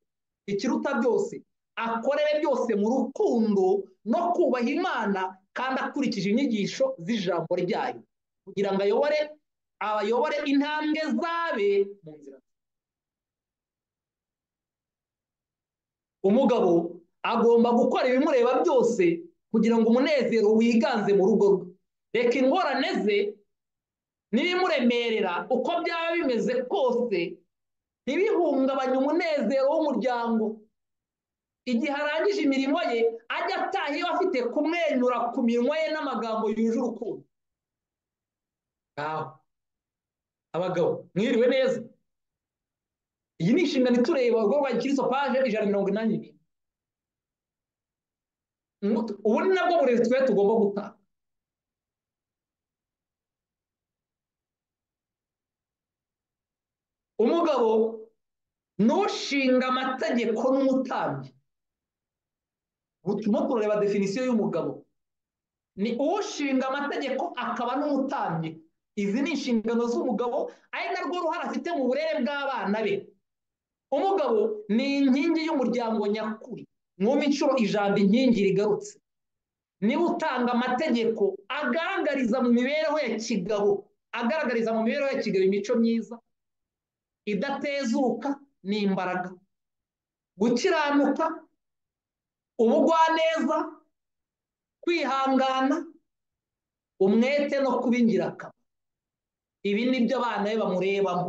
ikiruta byose akorere byose mu rukundo no kubaha imana kandi akurikije inyigisho z'ijambo ryayo kugira ngo ayobore abayobore intambwe zabe mu nzira umugabo agomba gukora ibimureba byose kugira ngo umunezero wiganze mu rugo rwe reka ingorane ze n'ibimuremerera uko byaba bimeze kose ntibihungabanye umunezero w'umuryango igihe arangije imirimo ye ajya ataha iwe afite kumwenyura ku minwa ye n'amagambo yuje urukundo ngaho abagabo mwiriwe neza iyi ni inshingano itureba urwo rwa gikiriso paje ijana mirongo inani n'ibiri ubu ni nabwo burezi twe tugomba gutanga umugabo n'ushinga amategeko n'umutambyi turimo turareba definisiyo y'umugabo ni ushinga amategeko akaba n'umutambyi izi ni inshingano z'umugabo ari narwo ruhare afite mu burere bw'abana be umugabo ni inkingi y'umuryango nyakuri mu inshuro ijambo inkingi rigarutse niba utanga amategeko agaragariza mu mibereho ya kigabo agaragariza mu mibereho ya kigabo imico myiza idatezuka ni imbaraga gukiranuka ubugwaneza kwihangana umwete no kuba ingirakamaro ibi ni byo abana be bamurebamo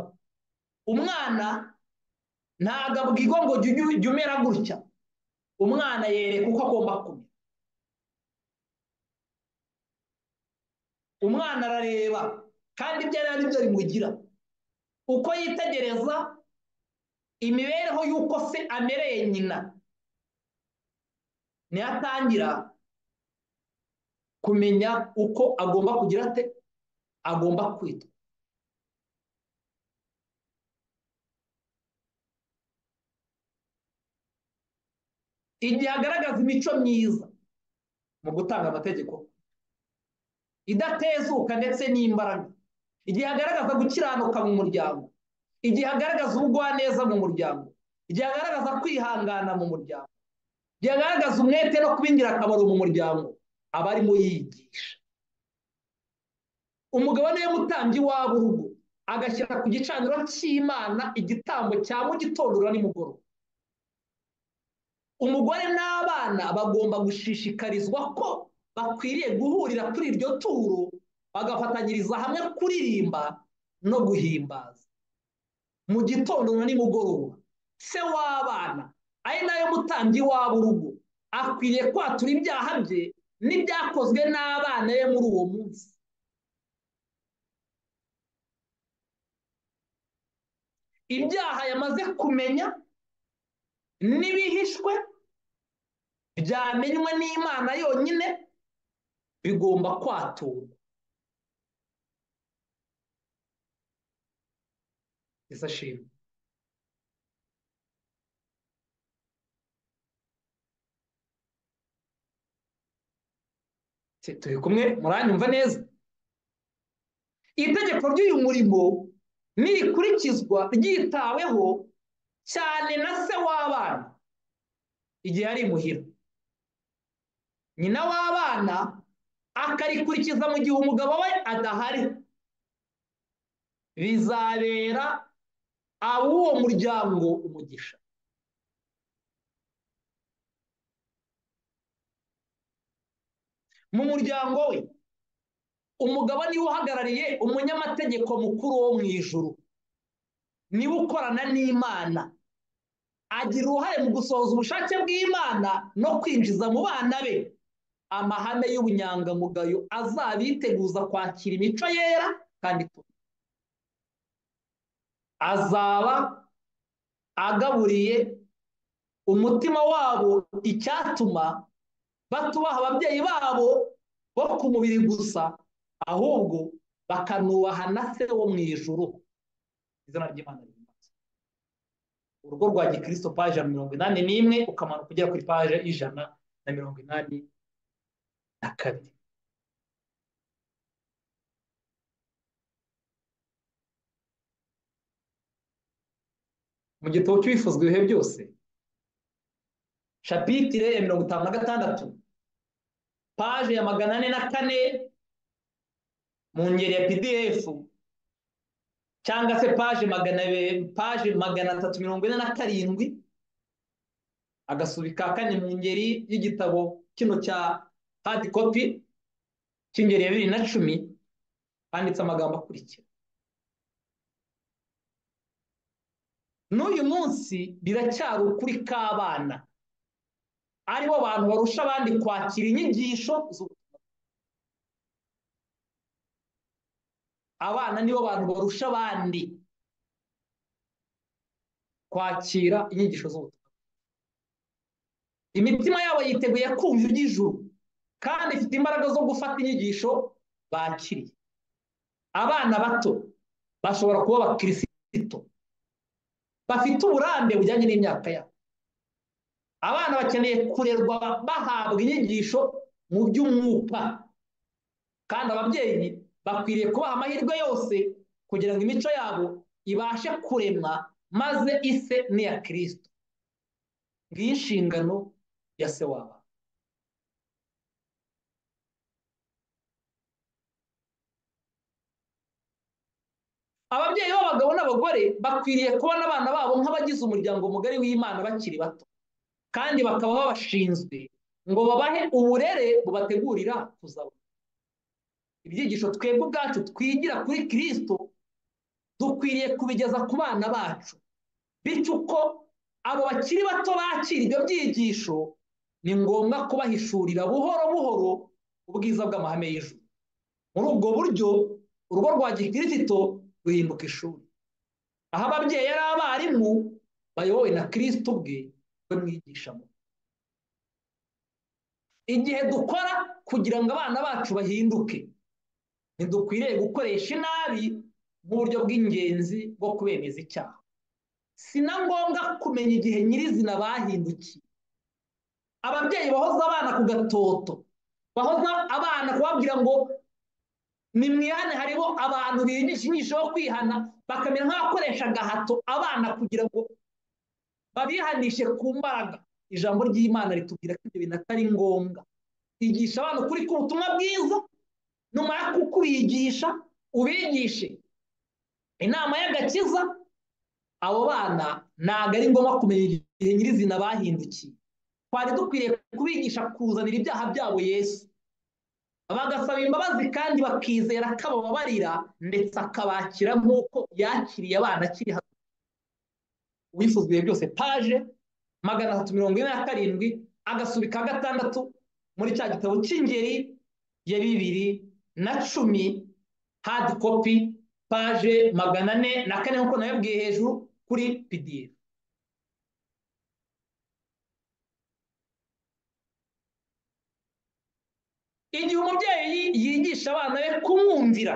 umwana ntabwo abwirwa ngo jya umera gutya umwana yereka uko agomba kumera umwana arareba kandi ibyo ari byo bimugira uko yitegereza imibereho y'uko se amereye nyina niyo atangira kumenya uko agomba kugira ate agomba kwitwa igihe agaragaza imico myiza mu gutanga amategeko idatezuka ndetse n'imbaraga igihe agaragaza gukiranuka mu muryango igihe agaragaza ubugwaneza mu muryango igihe agaragaza kwihangana mu muryango igihe agaragaza umwete no kuba ingirakamaro mu muryango aba arimo yigisha umugabo niwe mutambyi waba urugo agashyira ku gicaniro cy'imana igitambo cya mu gitondo nimugoroba umugore n'abana bagomba gushishikarizwa ko bakwiriye guhurira kuri iryo turo bagafatanyiriza hamwe kuririmba no guhimbaza mu gitondo na nimugoroba se w'abana ari nayo mutambyi waba urugo akwiriye kwatura ibyaha bye n'ibyakozwe n'abana be muri uwo munsi ibyaha yamaze kumenya n'ibihishwe byamenywa n'imana yonyine bigomba kwaturwa isashimwe turi kumwe muranyumva neza itegeko ry'uyu murimo nirikurikizwa ryitaweho cyane na se w'abana igihe ari imuhira nyina w'abana akarikurikiza mu gihe umugabo we adahari bizabera ab'uwo muryango umugisha mu muryango we umugabo niwe uhagarariye umunyamategeko mukuru wo mu ijuru niwe ukorana n'imana agira uruhare mu gusohoza ubushake bw'imana no kwinjiza mu bana be amahame y'ubunyangamugayo azabiteguza kwakira imico yera kandi ituma azaba agaburiye umutima wabo icyatuma batubaha ababyeyi babo bo ku mubiri gusa ahubwo bakanubaha na se wo mu ijuru izina ry'imana ry'imanza urugo rwa gikirisito paje mirongo inani n'imwe ukamanuka ugera kuri paje ijana na mirongo inani na kabiri mu gitabo cy'ubifuzwa ibihe byose shapitire ya mirongo itanu na gatandatu paje ya magana ane na kane mu ngeri ya pdf cyangwa se paje magana paje magana atatu mirongo ine na karindwi agasubi ka kane mu ngeri y'igitabo kino cya hard copy cy'ingeri ya bibiri na cumi handitse amagambo akurikira n'uyu munsi biracyari ukuri k'abana aribo bantu barusha abandi kwakira inyigisho abana nibo bantu barusha abandi kwakira inyigisho z'ubutumwa imitima yabo yiteguye kumva iby'ijuru kandi ifite imbaraga zo gufata inyigisho bakiriye abana bato bashobora kuba abakirisito bafite uburambe bujyanye n'imyaka yabo abana bakeneye kurerwa bahabwa inyigisho mu by'umwuka kandi ababyeyi bakwiriye kubaha amahirwe yose kugira ngo imico yabo ibashe kuremwa maze ise n'iya kirisito ngiyi inshingano ya se waba ababyeyi b'abagabo n'abagore bakwiriye kubona abana babo nk'abagize umuryango mugari w'imana bakiri bato kandi bakaba babashinzwe ngo babahe uburere bubategurira kuzaba ibyigisho twebwe ubwacu twigira kuri kirisito dukwiriye kubigeza ku bana bacu bityo uko abo bakiri bato bakira ibyo byigisho ni ngombwa kubahishurira buhoro buhoro ubwiza bw'amahame y'ijuru muri ubwo buryo urugo rwa gikirisito ruhinduka ishuri aho ababyeyi ari abarimu bayobowe na kirisito ubwe bamwigishamo igihe dukora kugira ngo abana bacu bahinduke ntidukwiriye gukoresha inabi nk'uburyo bw'ingenzi bwo kubemeza icyaha si na ngombwa kumenya igihe nyirizina bahindukiye ababyeyi bahoza abana ku gatoto bahoza abana kubabwira ngo ni mwihane hariho abantu bigisha inyigisho yo kwihana bakamera nk'abakoresha agahato abana kugira ngo babihanishe ku mbaraga ijambo ry'imana ritubwira ko ibyo bintu atari ngombwa igisha abantu ukuri k'ubutumwa bwiza numara kukubigisha ubigishe inama y'agakiza abo bana ntabwo ari ngombwa kumenya igihe nyirizina bahindukiye twari dukwiriye kubigisha kuzanira ibyaha byabo yesu bagasaba imbabazi kandi bakizera ko abababarira ndetse akabakira nk'uko yakiriye abana akiri hagati wifuza ibihe byose paje magana atatu mirongo ine na karindwi agasubi ka gatandatu muri cya gitabo cy'ingeri ya bibiri na cumi hadi kopi paje magana ane na kane nk'uko nabibwiye hejuru kuri pdf igihe umubyeyi yigisha abana be kumwumvira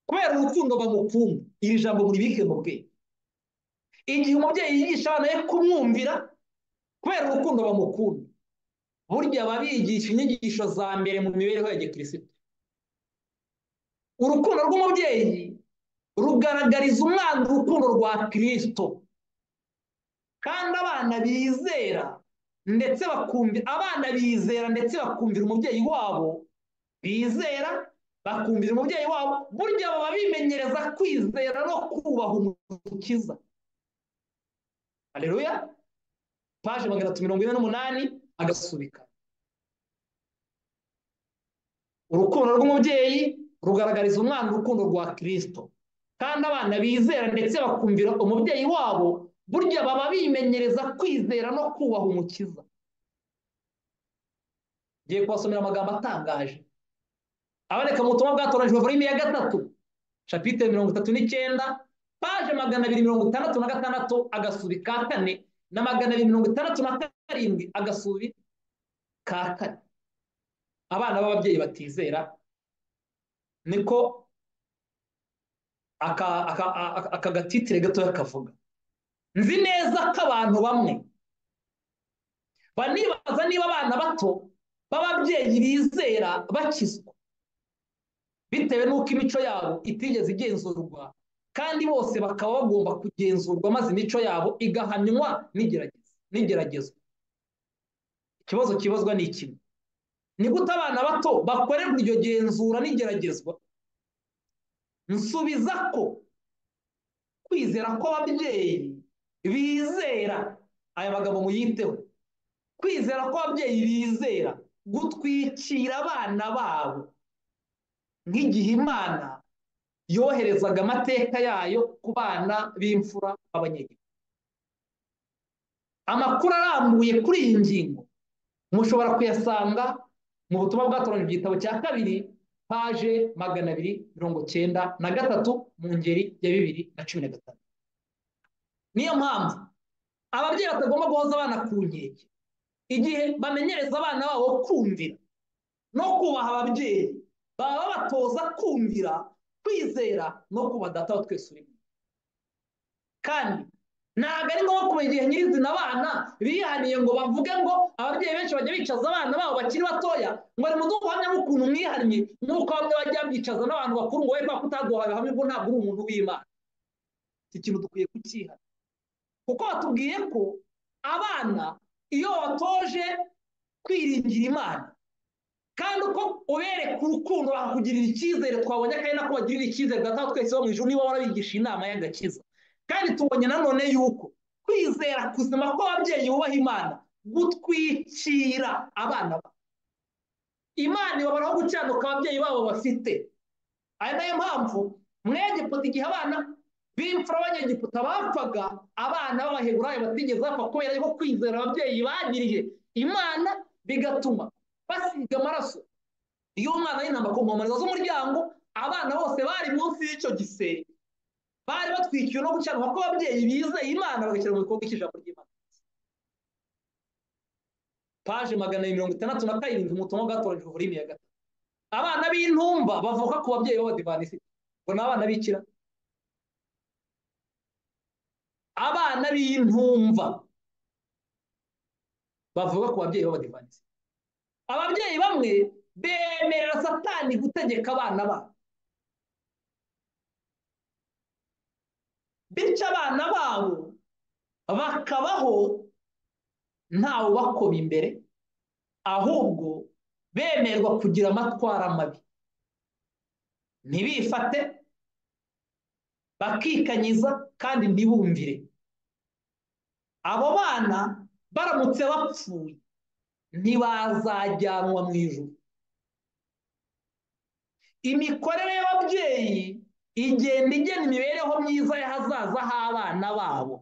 kubera urukundo bamukunda iri jambo muribike mu bwenge igihe umubyeyi yigisha abana be kumwumvira kubera urukundo bamukunda burya ababigisha inyigisho za mbere mu mibereho ya gikirisito urukundo rw'umubyeyi rugaragariza umwana urukundo rwa kirisito kandi abana bizera ndetse bakumvira abana bizera ndetse bakumvira umubyeyi wabo bizera bakumvira umubyeyi wabo burya baba bimenyereza kwizera no kubaha umukiza hareruya paje magana atatu mirongo ine n'umunani agasubika urukundo rw'umubyeyi rugaragariza umwana urukundo rwa kirisito kandi abana bizera ndetse bakumvira umubyeyi wabo burya baba bimenyereza kwizera no kubaha umukiza ngiye kubasomera amagambo atangaje aboneka mu butumwa bwatoranyijwe vorime ya gatatu capitire mirongo itatu n'icyenda paje magana abiri mirongo itandatu na gatandatu agasubi ka kane na magana abiri mirongo itandatu na karindwi agasubi ka kane abana b'ababyeyi batizera niko aka gatitire gatoya kavuga nzi neza ko abantu bamwe banibaza niba abana bato b'ababyeyi bizera bakizwa bitewe n'uko imico yabo itigeze igenzurwa kandi bose bakaba bagomba kugenzurwa maze imico yabo igahamywa n'igeragezwa ikibazo kibazwa ni kimwe ni gute abana bato bakorerwa iryo genzura n'igeragezwa nsubiza ko kwizera kw'ababyeyi bizera aya magambo muyiteho kwizera kw'ababyeyi bizera gutwikira abana babo nk'igihe imana yoherezaga amateka yayo ku bana b'imfura b'abanyegihugu amakuru arambuye kuri iyi ngingo mushobora kuyasanga mu butumwa bwatoranyije igitabo cya kabiri paje magana abiri mirongo cyenda na gatatu mu ngeri ya bibiri na cumi na gatanu niyo mpamvu ababyeyi batagomba guhoza abana ku nkeke igihe bamenyereza abana babo kumvira no kubaha ababyeyi baba babatoza kumvira kwizera no kuba data wa twese urimo kandi ntabwo ari ngombwa kumenya igihe nyirizina abana bihaniye ngo bavuge ngo ababyeyi benshi bajya bicaza abana babo bakiri batoya ngo ni muduha ubuhamya bw'ukuntu mwihannye nk'uko bamwe bajya bicaza n'abantu bakuru ngo we kubera ko utaduhaye hamwe ngo ntabwo uri umuntu w'imana iki kintu dukwiye kukihana kuko batubwiye ko abana iyo watoje kwiringira imana kandi uko ubereka urukundo bakugirira icyizere twabonye kandi nako bagirira icyizere data twese bo mu ijoro niba warabigisha inama y'agakiza kandi tubonye nanone yuko kwizera kuzima kw'ababyeyi bubaha imana gutwikira abana babo imana ibabaraho gucyanuka ababyeyi babo bafite ari nayo mpamvu mwegiputa igihe abana b'imfura abanyegiputa bapfaga abana b'abaheburayo batigeze bapfa kubera yuko kwizera ababyeyi bagiriye imana bigatuma basiga amaraso iyo umwana y'intama ku nkomanizo z'umuryango abana bose bari munsi y'icyo gisenge bari batwikiwe no gucanwa ko ababyeyi bizeye imana bagashyira mu bikorwa ijambo ry'imana paje magana mirongo itandatu na karindwi umutungo bwatoranyijwe ururimi ya gatatu abana b'intumva bavuka ku babyeyi b'abadivanisiti ngo ni abana bikira abana b'intumva bavuka ku babyeyi b'abadivanisiti ababyeyi bamwe bemerera satani gutegeka abana babo bityo abana babo bakabaho ntawe ubakoba imbere ahubwo bemerwa kugira amatwara mabi ntibifate bakikanyiza kandi ntibumvire abo bana baramutse bapfuye ntibazajyanwa mu ijoro imikorere y'ababyeyi igenda igena imibereho myiza y'ahazaza h'abana babo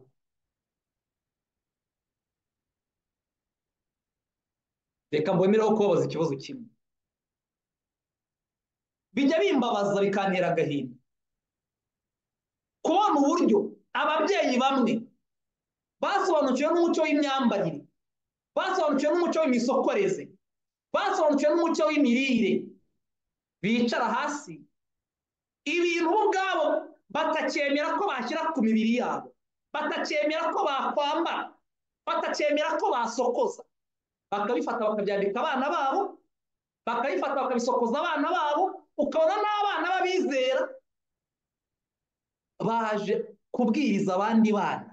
reka mbonereho kubabaza ikibazo kimwe bijya bimbabaza bikantera agahinda kubona uburyo ababyeyi bamwe basobanukiwe n'umuco w'imyambarire basobanukiwe n'umuco w'imisokoreze basobanukiwe n'umuco w'imirire bicara hasi ibintu bo ubwabo batacyemera ko bashyira ku mibiri yabo batacyemera ko bakwambara batacyemera ko basokoza bakabifata bakabyandika abana babo bakabifata bakabisokoza abana babo ukabona n'abana b'abizera baje kubwiriza abandi bana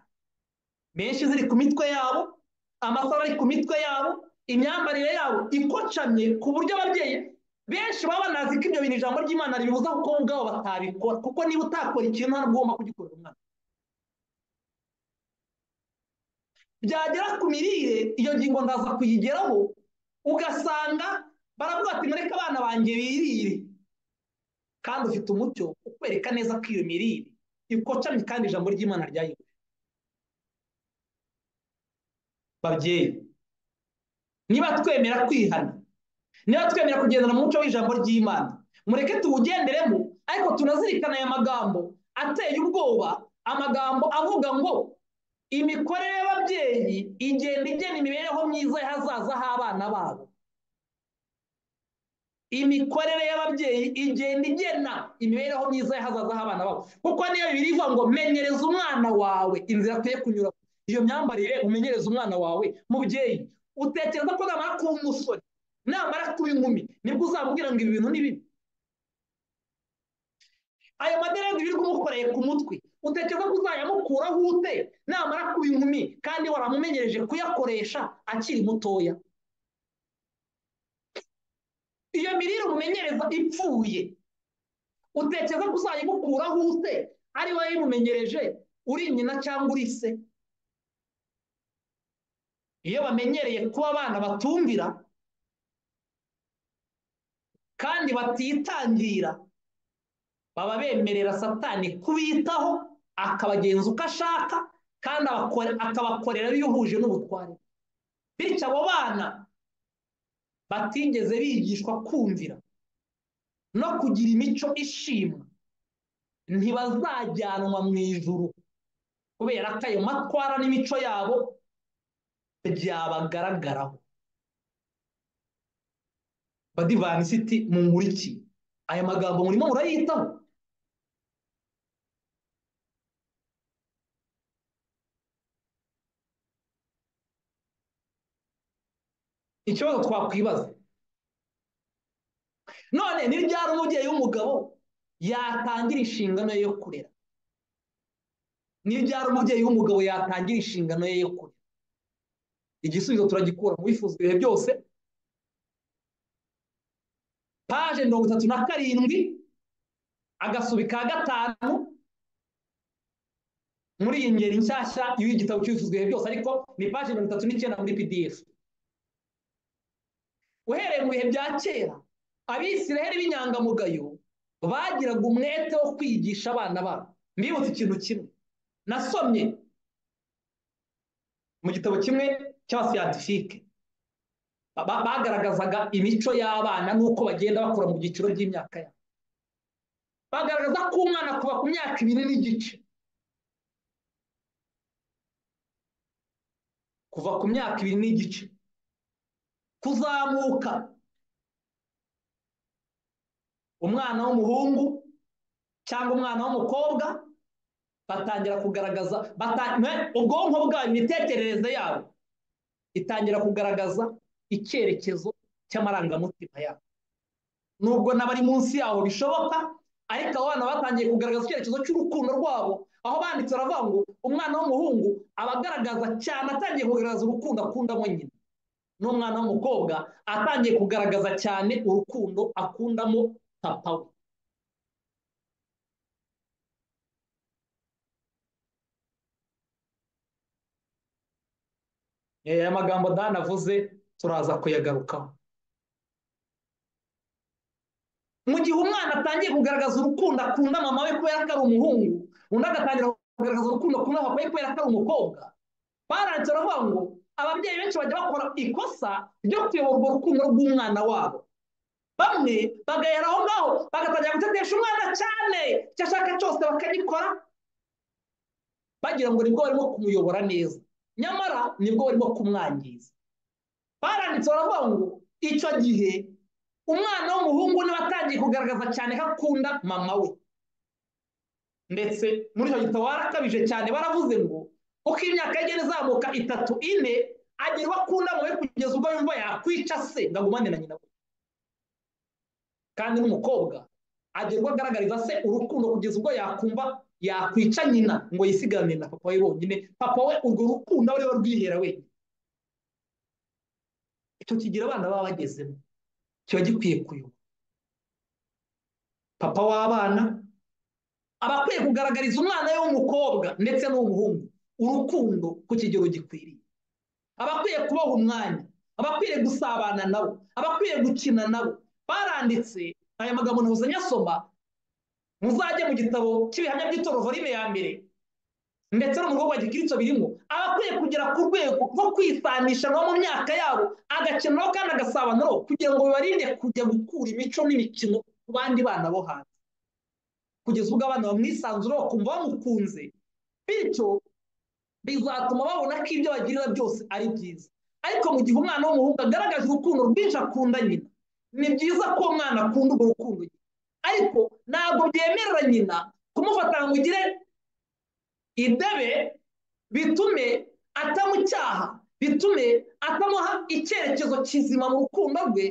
menshi ziri ku mitwe yabo amasaro ari ku mitwe yabo imyambarire yabo ikocamye ku buryo ababyeyi benshi baba banazi ko ibyo bintu ijambo ry'imana ribibuza kuko bo ubwabo batabikora kuko niba utakora ikintu ntabwo ugomba kugikorera umwana byagera ku mirire iyo ngingo ndaza kuyigeraho ugasanga baravuga ati mureke abana banjye birire kandi ufite umucyo ukwereka neza ko iyo mirire ikocamye kandi ijambo ry'imana ryayoboye babyeyi niba twemera kwihana niba twemera kugendana mu muco w'ijambo ry'imana mureke tuwugenderemo ariko tunazirikana aya magambo ateye ubwoba amagambo avuga ngo imikorere y'ababyeyi igenda igena imibereho myiza y'ahazaza h'abana babo imikorere y'ababyeyi igenda igena imibereho myiza y'ahazaza h'abana babo kuko niyo bibiri ivuga ngo menyereza umwana wawe inzira akwiye kunyura iyo myambarire umenyereza umwana wawe mubyeyi utekereza ko namara kuba umusore namara kuba inkumi nibwo uzamubwira ngo ibi bintu ni bibi ayo maderedi biri kumukoreye ku mutwe utekereza ko uzayamukuraho ute namara kuba inkumi kandi waramumenyereje kuyakoresha akiri mutoya iyo mirire umumenyereza ipfuye utekereza ko uzayimukuraho ute ari wowe yayimumenyereje uri nyina cyangwa uri se iyo bamenyereye kuba abana batumvira kandi batitangira baba bemerera satani kubitaho akabagenza uko ashaka kandi akabakorera bihuje n'ubutware bityo abo bana batigeze bigishwa kumvira no kugira imico ishimwa ntibazajyanwa mu ijuru kubera ko ayo matwara n'imico yabo byabagaragaraho badivanisiti mu nkuriki aya magambo murimo murayitaho ikibazo twakwibaza none ni ryari umubyeyi w'umugabo yatangira inshingano ye yo kurera ni ryari umubyeyi w'umugabo yatangira inshingano ye yo kurera igisubizo turagikura mu bifuza ibihe byose paje mirongo itatu na karindwi agasubi ka gatanu muri iyi ngeri nshyashya y'igitabo cy'ibifuzwe ibihe byose ariko ni paje mirongo itatu n'icyenda muri pdf uhereye mu bihe bya kera abisiraheli b'inyangamugayo bagiraga umwete wo kwigisha abana babo mbibutse ikintu kimwe nasomye mu gitabo kimwe cy'abasiyantifike bagaragazaga imico y'abana n'uko bagenda bakura mu byiciro by'imyaka yabo bagaragaza ko umwana kuva ku myaka ibiri n'igice kuva ku myaka ibiri n'igice kuzamuka umwana w'umuhungu cyangwa umwana w'umukobwa batangira kugaragaza ubwonko bwabo imitekerereze yabo itangira kugaragaza icyerekezo cy'amarangamutima yabo nubwo n'abari munsi yaho bishoboka ariko abo bana batangiye kugaragaza icyerekezo cy'urukundo rwabo aho banditse baravuga ngo umwana w'umuhungu aba agaragaza cyane atangiye kugaragaza urukundo akundamo nyina n'umwana w'umukobwa atangiye kugaragaza cyane urukundo akundamo papa we aya magambo dana avuze turaza kuyagarukaho mu gihe umwana atangiye kugaragaza urukundo akunda mama we kubera ko ari umuhungu undi agatangira kugaragaza urukundo akunda papa we kubera ko ari umukobwa baranditse baravuga ngo ababyeyi benshi bajya bakora ikosa ryo kuyobora urwo rukundo rw'umwana wabo bamwe bagahera aho ngaho bagatangira gutetesha umwana cyane icyo ashaka cyose bakagikora bagira ngo nibwo barimo kumuyobora neza nyamara nibwo barimo kumwangiza baranditse baravuga ngo icyo gihe umwana w'umuhungu niba atangiye kugaragaza cyane ko akunda mama we ndetse muri icyo gitabo barakabije cyane baravuze ngo uko imyaka yagenda izamuka itatu ine agira uwo akunda mu we kugeza ubwo yumva yakwica se ngo agumane na nyina we kandi n'umukobwa agira ubwo agaragariza se urukundo kugeza ubwo yakumva yakwica nyina ngo yisigarane na papa we bonyine papa we urwo rukundo aba ariwe rwihera wenyine icyo kigira abana baba bagezemo kiba gikwiye kuyoba papa w'abana aba akwiye kugaragariza umwana we w'umukobwa ndetse n'uw'umuhungu urukundo ku kigero gikwiriye aba akwiye kubaha umwanya aba akwiye gusabana nabo aba akwiye gukina nabo baranditse aya magambo ntuze nyasoma muzajye mu gitabo cy'ibihamya by'itorero volume ya mbere ndetse no mu rwego rwa gikristo birimo aba akwiye kugera ku rwego rwo kwisanisha no mu myaka yabo agakenaho kandi agasabanaho kugira ngo bibarinde kujya gukura imico n'imikino ku bandi bana bo hanze kugeza ubwo abana bamwisanzuraho kumva bamukunze bityo bizatuma babona ko ibyo bagirira byose ari byiza ariko mu gihe umwana w'umuhungu agaragaje urukundo rwinshi akunda nyina ni byiza ko uwo mwana akunda urwo rukundo nyina ariko ntabwo byemerera nyina kumufata ngo ugire idebe bitume atamucyaha bitume atamuha icyerekezo kizima mu rukundo rwe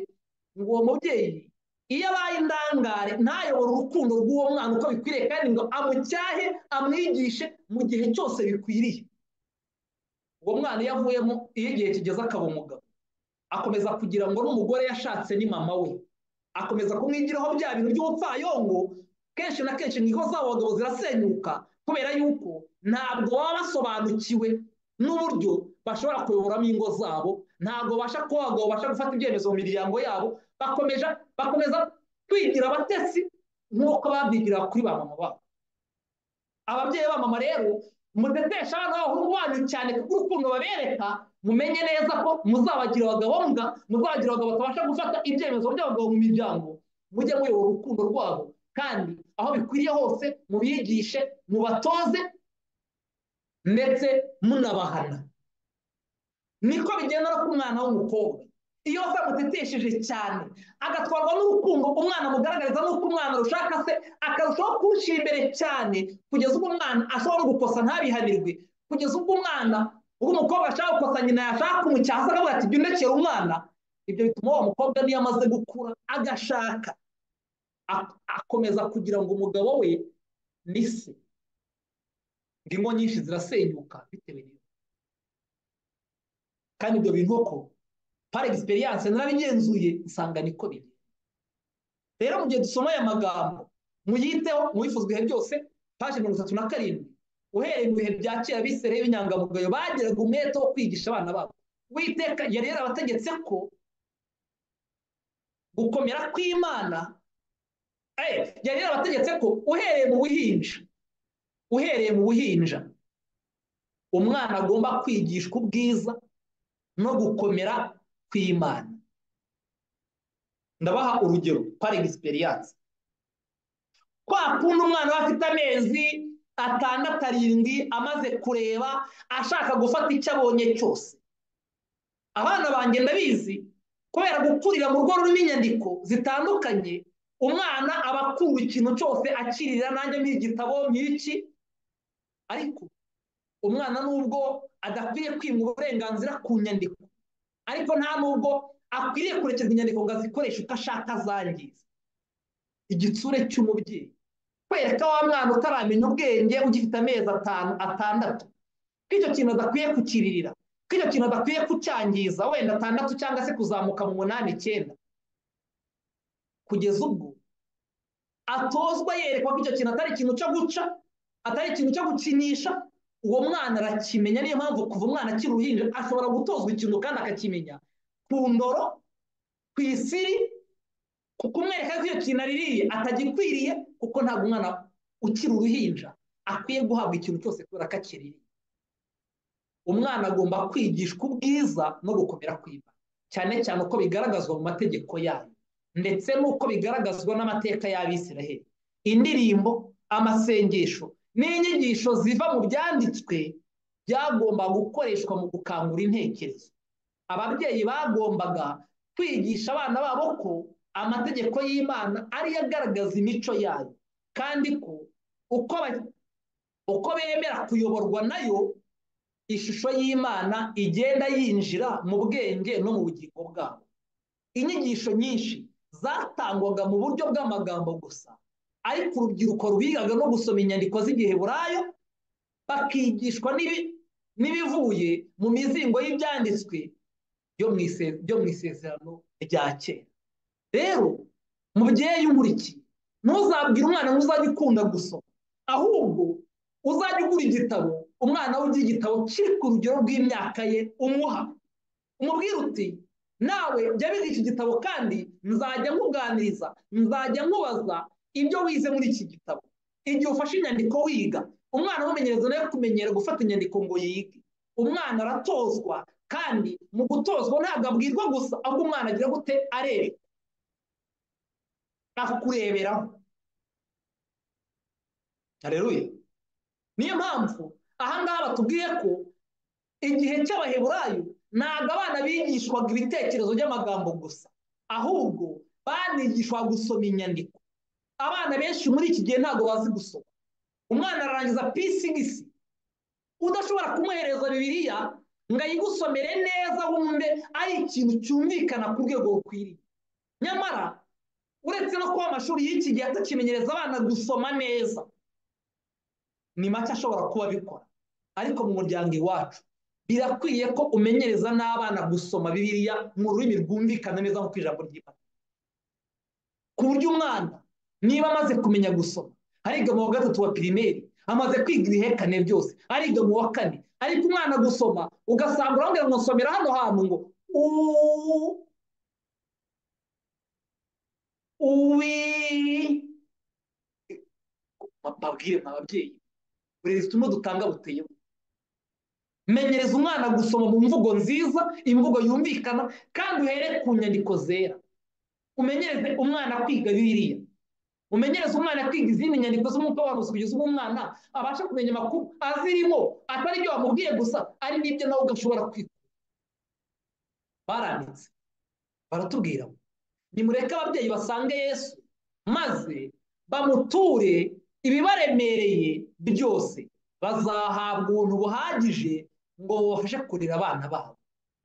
ngo uwo mubyeyi iyo abaye indangare ntayobore urukundo rw'uwo mwana uko bikwiriye kandi ngo amucyahe amwigishe mu gihe cyose bikwiriye uwo mwana iyo avuyemo iyo igihe kigeze akaba umugabo akomeza kugira ngo n'umugore yashatse ni mama we akomeza kumwigiraho bya bintu by'ubupfayongo kenshi na kenshi ingo zabo abagabo zirasenyuka kubera yuko ntabwo baba basobanukiwe n'uburyo bashobora kuyoboramo ingo zabo ntabwo basha kuba abagabo basha gufata ibyemezo mu miryango yabo bakomeje bakomeza kwigira abatetsi nk'uko babyigira kuri ba mama babo ababyeyi ba mama rero mutetesha abana b'abahungu banyu cyane kuko urukundo babereka mumenye neza ko muzabagira abagabo mbwa muzabagira abagabo batabasha gufata ibyemezo by'abagabo mu miryango mujye muyobora urukundo rwabo kandi aho bikwiriye hose mubigishe mubatoze ndetse munabahana niko bigenda no ku mwana w'umukobwa iyo se amutetesheje cyane agatwarwa n'urukundo umwana amugaragariza n'uko umwana rushaka se akarushaho kuwushyira imbere cyane kugeza ubwo umwana ashobora no gukosa ntabihanirwe kugeza ubwo umwana ubwo umukobwa ashaka gukosa nyina yashaka kumucyaha se akavuga ati jya undekera umwana ibyo bituma wa mukobwa niyo amaze gukura agashaka akomeza kugira ngo umugabo we ni se ingo nyinshi zirasenyuka bitewe n'iyo kandi ibyo bintu ko par experience narabigenzuye nsanga niko biri rero mu gihe dusoma aya magambo muyiteho mubifuzwa ibihe byose paje mirongo itatu na karindwi uhereye mu bihe bya kera bisereho inyangamugayo bagiraga umwete wo kwigisha abana babo witeka yari yarabategetse ko gukomera kw'imana yari yarabategetse ko uhereye mu buhinja uhereye mu buhinja umwana agomba kwigishwa ubwiza no gukomera kw'imana ndabaha urugero pari egisperiyanse kwa kundi umwana we afite amezi atandatu arindwi amaze kureba ashaka gufata icyo abonye cyose abana banjye ndabizi kubera gukurira mu rugo rurimo inyandiko zitandukanye umwana aba akunda ikintu cyose akirira nanjye muri igitabo nk'iki ariko umwana nubwo adakwiye kwima uburenganzira ku nyandiko ariko nta nubwo akwiriye kurekerwa inyandiko ngo azikoreshe uko ashaka azangiza igitsure cy'umubyeyi kwereka wa mwana utaramenya ubwenge ugifite amezi atanu atandatu ko icyo kintu adakwiye kukiririra ko icyo kintu adakwiye kucyangiza wenda atandatu cyangwa se kuzamuka mu munani icyenda kugeza ubwo atozwa yerekwa ko icyo kintu atari ikintu cyo guca atari ikintu cyo gukinisha uwo mwana arakimenya niyo mpamvu kuva umwana akiri uruhinja ashobora gutozwa ikintu kandi akakimenya ku ndoro ku isiri kumwereka ko iyo kintu aririye atagikwiriye kuko ntabwo umwana ukiri uruhinja akwiye guhabwa ikintu cyose kubera ko akiriye umwana agomba kwigishwa ubwiza no gukomera kwiba cyane cyane uko bigaragazwa mu mategeko yayo ndetse n'uko bigaragazwa n'amateka y'abisiraheli indirimbo amasengesho n'inyigisho ziva mu byanditswe byagomba gukoreshwa mu gukangura intekerezo ababyeyi bagombaga kwigisha abana babo ko amategeko y'imana ariyo agaragaza imico yayo kandi ko uko ba- uko bemera kuyoborwa nayo ishusho y'imana igenda yinjira mu bwenge no mu bugingo bwabo inyigisho nyinshi zatangwaga mu buryo bw'amagambo gusa ariko urubyiruko rwigaga no gusoma inyandiko z'igiheburayo bakigishwa n'ibi- n'ibivuye mu mizingo y'ibyanditswe byo mu ise- byo mu isezerano rya kera rero mubyeyi unkurikiye ntuzabwire umwana ngo uzajya ukunda gusoma ahubwo uzajya ugura igitabo umwana we ugira igitabo kiri ku rugero rw'imyaka ye umuha umubwira uti nawe jya biga iki gitabo kandi nzajya nkuganiriza nzajya nkubaza ibyo wize muri iki gitabo igihe ufashe inyandiko wiga umwana umumenyereza nawe kumenyera gufata inyandiko ngo yige umwana aratozwa kandi mu gutozwa ntabwo abwirwa gusa ahubwo umwana agira gute arereka akureberaho hareruye niyo mpamvu ahangaha batubwiye ko igihe cy'abaheburayo ntabwo abana bigishwaga ibitekerezo by'amagambo gusa ahubwo banigishwaga gusoma inyandiko abana benshi muri iki gihe ntabwo bazi gusoma umwana arangiza pisigisi udashobora kumwohereza bibiliya ngo ayigusomere neza wumve ari ikintu cyumvikana ku rwego rukwiriye nyamara uretse no kuba amashuri y'iki gihe atakimenyereza abana gusoma neza ni make ashobora kuba abikora ariko mu muryango iwacu birakwiye ko umenyereza n'abana gusoma bibiliya mu rurimi rwumvikana neza nko ku ijambo ry'imana ku buryo umwana niba amaze kumenya gusoma ariga mu wa gatatu wa pirimeri amaze kwiga ibihekane byose ariga mu wa kane ariko umwana gusoma ugasanga urambwira ngo nsomera hano hantu ngo u- uwi babwire mwa babyeyi burezi ubutumwa dutanga buteye butyo. menyereza umwana gusoma mu mvugo nziza imvugo yumvikana kandi uhere ku nyandiko zera umenyereze umwana kwiga bibiliya umenyereze umwana kwiga izindi nyandiko z'umwuka w'abantu kugeza ubu umwana abasha kumenya amakuru azirimo atari ibyo wamubwiye gusa ari n'ibyo nawe ugashobora kwikura baranditse baratubwira ngo nimureke ababyeyi basange yesu maze bamuture ibibaremereye byose bazahabwa ubuntu buhagije ngo babafashe kurera abana babo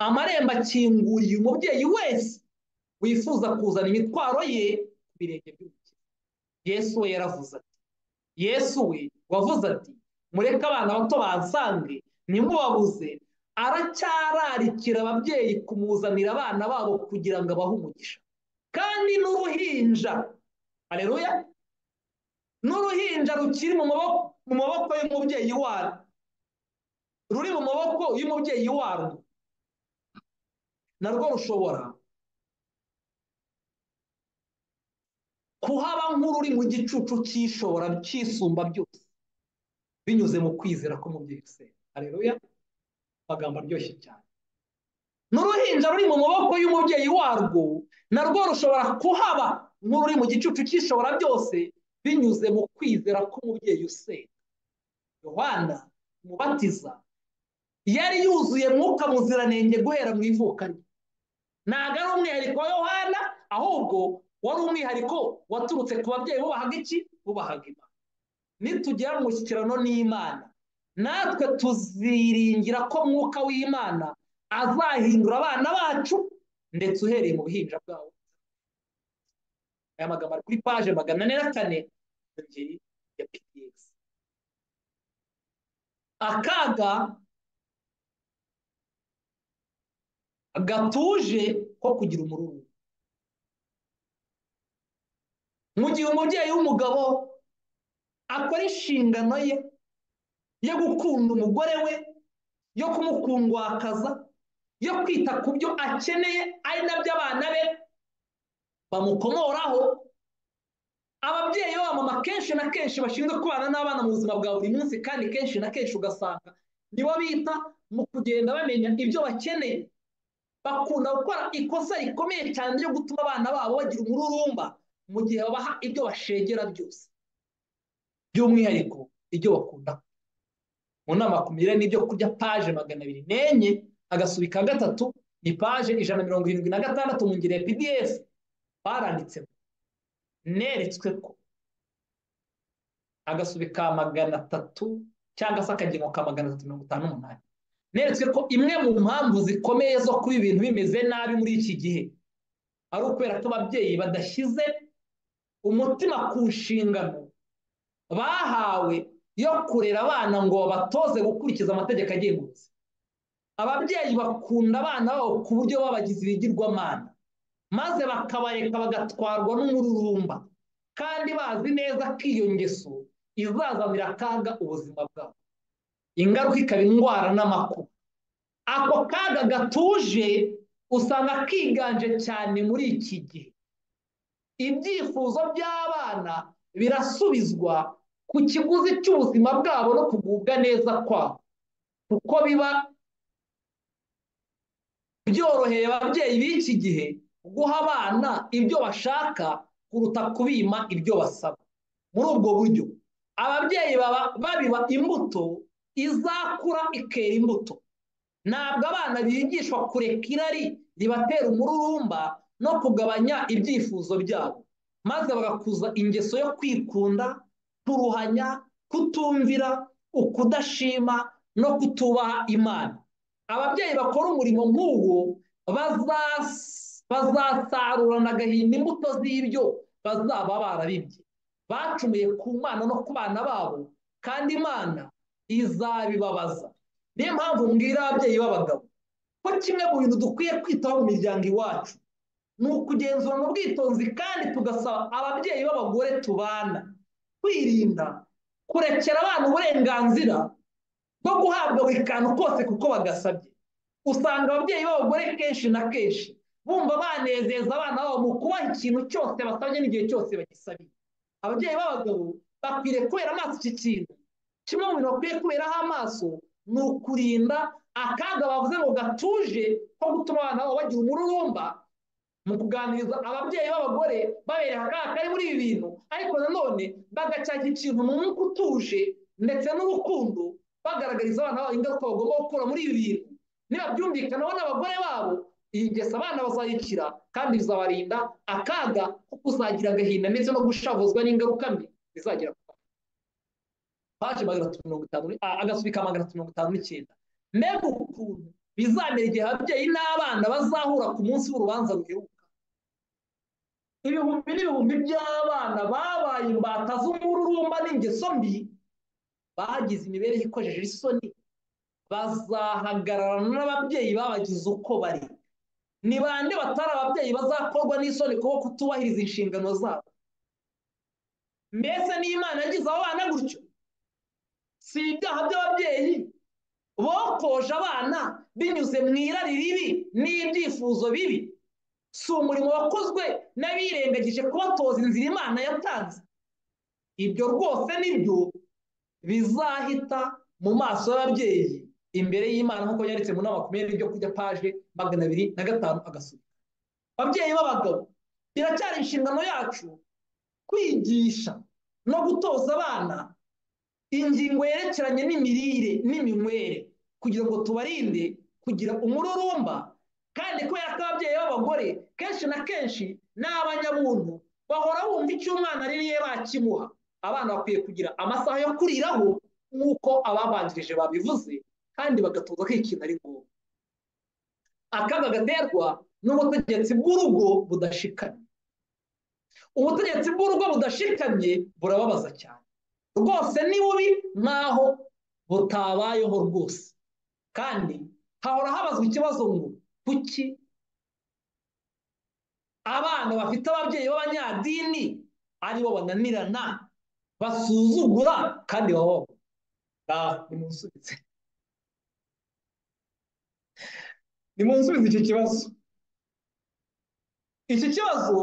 amarembo akinguriye umubyeyi wese wifuza kuzana imitwaro ye ku birenge by'umukire yesu we yaravuze ati yesu we wavuze ati mureke abana bato bansange ntimubabuze aracyararikira ababyeyi kumuzanira abana babo kugira ngo abahe umugisha kandi n'uruhinja hareruya n'uruhinja rukiri mu maboko mu maboko y'umubyeyi warwo ruri mu maboko y'umubyeyi warwo narwo rushobora kuhaba nk'ururi mu gicucu cyishobora cyisumba byose binyuze mu kwizera k'umubyeyi usenga hareruya amagambo aryoshye cyane n'uruhinja ruri mu maboko y'umubyeyi warwo narwo rushobora kuhaba nk'ururi mu gicucu cy'ishobora byose binyuze mu kwizera k'umubyeyi usenga yohana umubatiza yari yuzuye mwuka muziranenge guhera mu ivuka rye ntabwo ari umwihariko wa yohana ahubwo wari umwihariko waturutse ku babyeyi bubahaga iki bubahaga imana nitugira mu mushyikirano n'imana natwe tuziringira ko mwuka w'imana azahindura abana bacu ndetse uhereye mu buhinja bwabo aya magambo ari kuri paje magana ane na kane mu ngeri ya pdx akaga gatuje ko kugira umururumba mu gihe umubyeyi w'umugabo akora inshingano ye yo gukunda umugore we yo kumukungwakaza yo kwita ku byo akeneye ari nabyo abana be bamukomoraho ababyeyi b'abamama kenshi na kenshi bashinzwe kubana n'abana mu buzima bwa buri munsi kandi kenshi na kenshi ugasanga nibo bita mu kugenda bamenya ibyo bakeneye bakunda gukora ikosa rikomeye cyane ryo gutuma abana babo bagira umururumba mu gihe babaha ibyo bashegera byose by'umwihariko ibyo bakunda mu nama makumyabiri n'ibyo kurya paje magana abiri n'enye agasubika gatatu ni paje ijana na mirongo irindwi na gatandatu mu ngeri ya pdf baranditsemo neretswe ko agasubi ka magana atatu cyangwa se akagengo ka magana atatu mirongo itanu n'umunani neretswe ko imwe mu mpamvu zikomeye zo kuba ibintu bimeze nabi muri iki gihe ari ukubera ko ababyeyi badashyize umutima ku nshingano bahawe yo kurera abana ngo babatoze gukurikiza amategeko agenga ubuzima ababyeyi bakunda abana babo ku buryo babagize ibigirwamana maze bakabareka bagatwarwa n'umururumba kandi bazi neza ko iyo ngeso izazanira akaga ubuzima bwabo ingaruka ikaba indwara n'amakuba ako kaga gatuje usanga kiganje cyane muri iki gihe ibyifuzo by'abana birasubizwa ku kiguzi cy'ubuzima bwabo no kugubwa neza kwabo kuko biba byoroheye ababyeyi b'iki gihe guha abana ibyo bashaka kuruta kubima ibyo basaba muri ubwo buryo ababyeyi baba babiba imbuto izakura ikera imbuto ntabwo abana bigishwa kureka irari ribatera umururumba no kugabanya ibyifuzo byabo maze bagakuza ingeso yo kwikunda kuruhanya kutumvira ukudashima no kutubaha imana ababyeyi bakora umurimo nk'uwo bazasarurana agahinda imbuto z'ibyo bazaba barabibye bacumuye ku mana no ku bana babo kandi imana izabibabaza niyo mpamvu mbwira ababyeyi b'abagabo ko kimwe mu bintu dukwiye kwitaho mu miryango iwacu ni ukugenzura mu bwitonzi kandi tugasaba ababyeyi b'abagore tubana kwirinda kurekera abana uburenganzira bwo guhabwa buri kantu kose kuko bagasabye usanga ababyeyi b'abagore kenshi na kenshi bumva banezeza abana babo mu kubaha ikintu cyose basabye n'igihe cyose bagisabiye ababyeyi b'abagabo bakwiriye kubera amaso iki kintu kimwe mu bintu bakwiye kuberaho amaso ni ukurinda akaga bavuze ngo gatuje ko gutuma abana babo bagira umururumba mu kuganiriza ababyeyi b'abagore babereka akaga kari muri ibi bintu ariko nanone bagacyaka ikintu mu mwuka utuje ndetse n'urukundo bagaragariza abana babo ingaruka bagomba gukura muri ibi bintu nibabyumvikanaho n'abagore babo iyi ngeso abana bazayikira kandi bizabarinda akaga ko kuzagira agahinda ndetse no gushavuzwa n'ingaruka mbi bizagira ku paje magana atatu mirongo itanu agasubika magana atatu mirongo itanu n'icyenda mbega ukuntu bizamera igihe ababyeyi n'abana bazahura ku munsi w'urubanza ruheruka ibihumbi n'ibihumbi by'abana babaye imbata z'umururumba n'ingeso mbi bagize imibereho ikojeje isoni bazahagararana n'ababyeyi babagize uko bari ni bande batari ababyeyi bazakorwa n'isoni kuko kutubahiriza inshingano zabo mbese n'imana yagize abo bana gutyo si ibyaha by'ababyeyi bokoje abana binyuze mu irari ribi n'ibyifuzo bibi si umurimo wakozwe n'abirengagije kubatoza inzira imana yatanze ibyo rwose nibyo bizahita mu maso y'ababyeyi imbere y'imana nk'uko yanditse mu nama makumyabiri byo kurya paje magana abiri na gatanu agasunika ababyeyi b'abagabo biracyari inshingano yacu kwigisha no gutoza abana ingingo yerekeranye n'imirire n'iminywere kugira ngo tubarinde kugira umururumba kandi kubera ko ababyeyi b'abagore kenshi na kenshi ni abanyabuntu bahora bumva icyo umwana aririye bakimuha abana bakwiye kugira amasaha yo kuriraho nk'uko ababanjirije babivuze kandi bagatoza ko ikintu ari ngombwa akaga gaterwa n'ubutegetsi bw'urugo budashikamye ubutegetsi bw'urugo budashikamye burababaza cyane rwose ni bubi nk'aho butabayeho rwose kandi hahora habazwa ikibazo ngo kuki abana bafite ababyeyi b'abanyadini aribo bananirana basuzugura kandi baba nimunsubize nimunsubize iki kibazo iki kibazo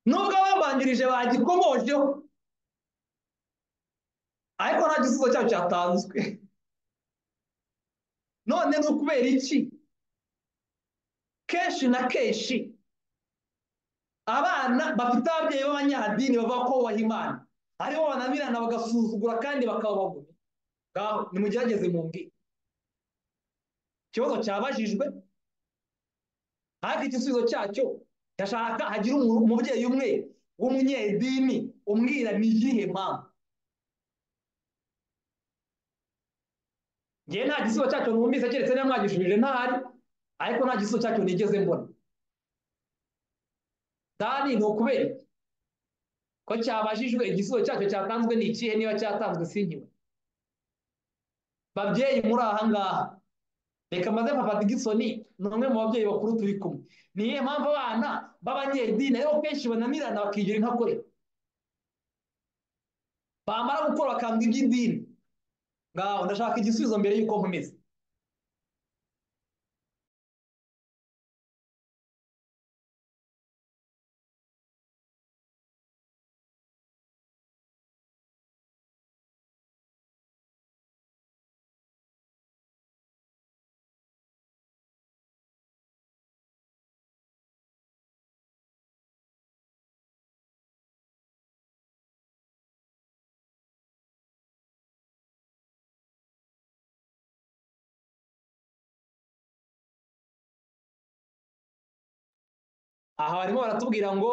nubwo ababanjirije bagikomojeho ariko nta gisubizo cyabo cyatanzwe none ni ukubera iki kenshi na kenshi abana bafite ababyeyi b'abanyadini bavuga ko bubaha imana aribo banabirana bagasuzugura kandi bakaba bagome ngaho nimugerageze mumbwire ikibazo cyabajijwe ariko igisubizo cyacyo yashaka hagira umuntu- umubyeyi umwe w'umunyedini umwira ni iyihe mpamvu ngewe nta gisubizo cyacyo numvise keretse niba mwagishubije ntahari ariko nta gisubizo cyacyo nigeze mbona dani ni ukubera iki? ko cyabajijwe igisubizo cyacyo cyatanzwe ni ikihe niba cyatanzwe sinkiwe babyeyi muri aha ngaha reka maze papa digisoni ni umwe mu babyeyi bakuru turi kumwe ni iyihe mpamvu abana b'abanyedini aribo kenshi bananirana bakigira intakore bamara gukora bakambwa iby'idini ngaho ndashaka igisubizo mbere y'uko nkomeza aha barimo baratubwira ngo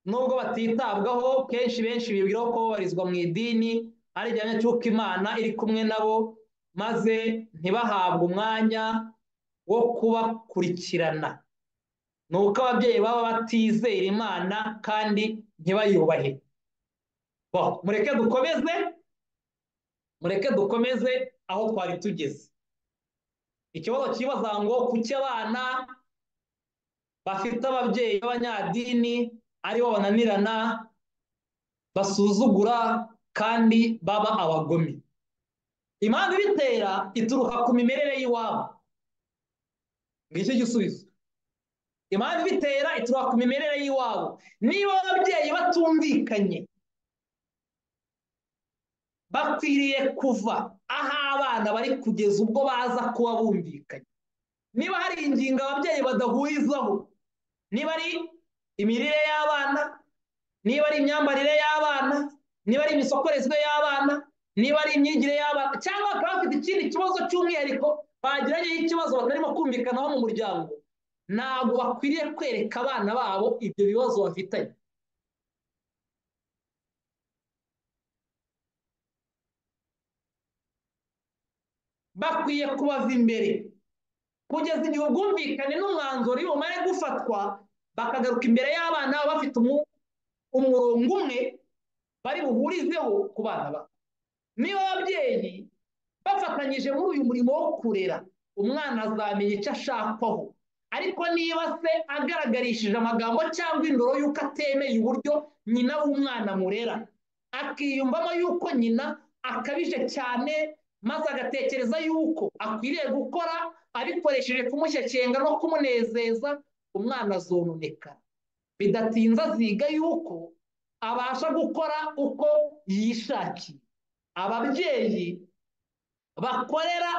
nubwo batitabwaho kenshi benshi bibwiraho ko babarizwa mu idini ari igihamya cy'uko imana iri kumwe nabo maze ntibahabwe umwanya wo kubakurikirana ni uko ababyeyi baba batizera imana kandi ntibayubahe Bo, mureke dukomeze mureke dukomeze aho twari tugeze ikibazo kibaza ngo kuki abana bafite ababyeyi b'abanyadini aribo bananirana basuzugura kandi baba abagome impamvu ibitera ituruka ku mimerere y'iwabo ngicyo igisubizo impamvu ibitera ituruka ku mimerere y'iwabo niba ababyeyi batumvikanye bakwiriye kuva aho abana bari kugeza ubwo baza kuba bumvikanye niba hari ingingo ababyeyi badahurizaho niba ari imirire y'abana niba ari imyambarire y'abana niba ari imisokorezwe y'abana niba ari imyigire y'abana cyangwa bakaba bafite ikindi kibazo cy'umwihariko bagiranye ikibazo batarimo kumvikanaho mu muryango ntabwo bakwiriye kwereka abana babo ibyo bibazo bafitanye bakwiye kubava imbere kugeza igihe ubwumvikane n'umwanzuro iyo bumare gufatwa bakagaruka imbere y'abana baba bafite umu- umurongo umwe bari buhurizeho ku bana babo niba ababyeyi bafatanyije muri uyu murimo wo kurera umwana azamenya icyo ashakwaho ariko niba se agaragarishije amagambo cyangwa indoro y'uko atemeye uburyo nyina w'umwana amurera akiyumvamo y'uko nyina akabije cyane maze agatekereza y'uko akwiriye gukora abikoresheje kumushyekenga no kumunezeza umwana azononeka bidatinze aziga y'uko abasha gukora uko yishakiye ababyeyi bakorera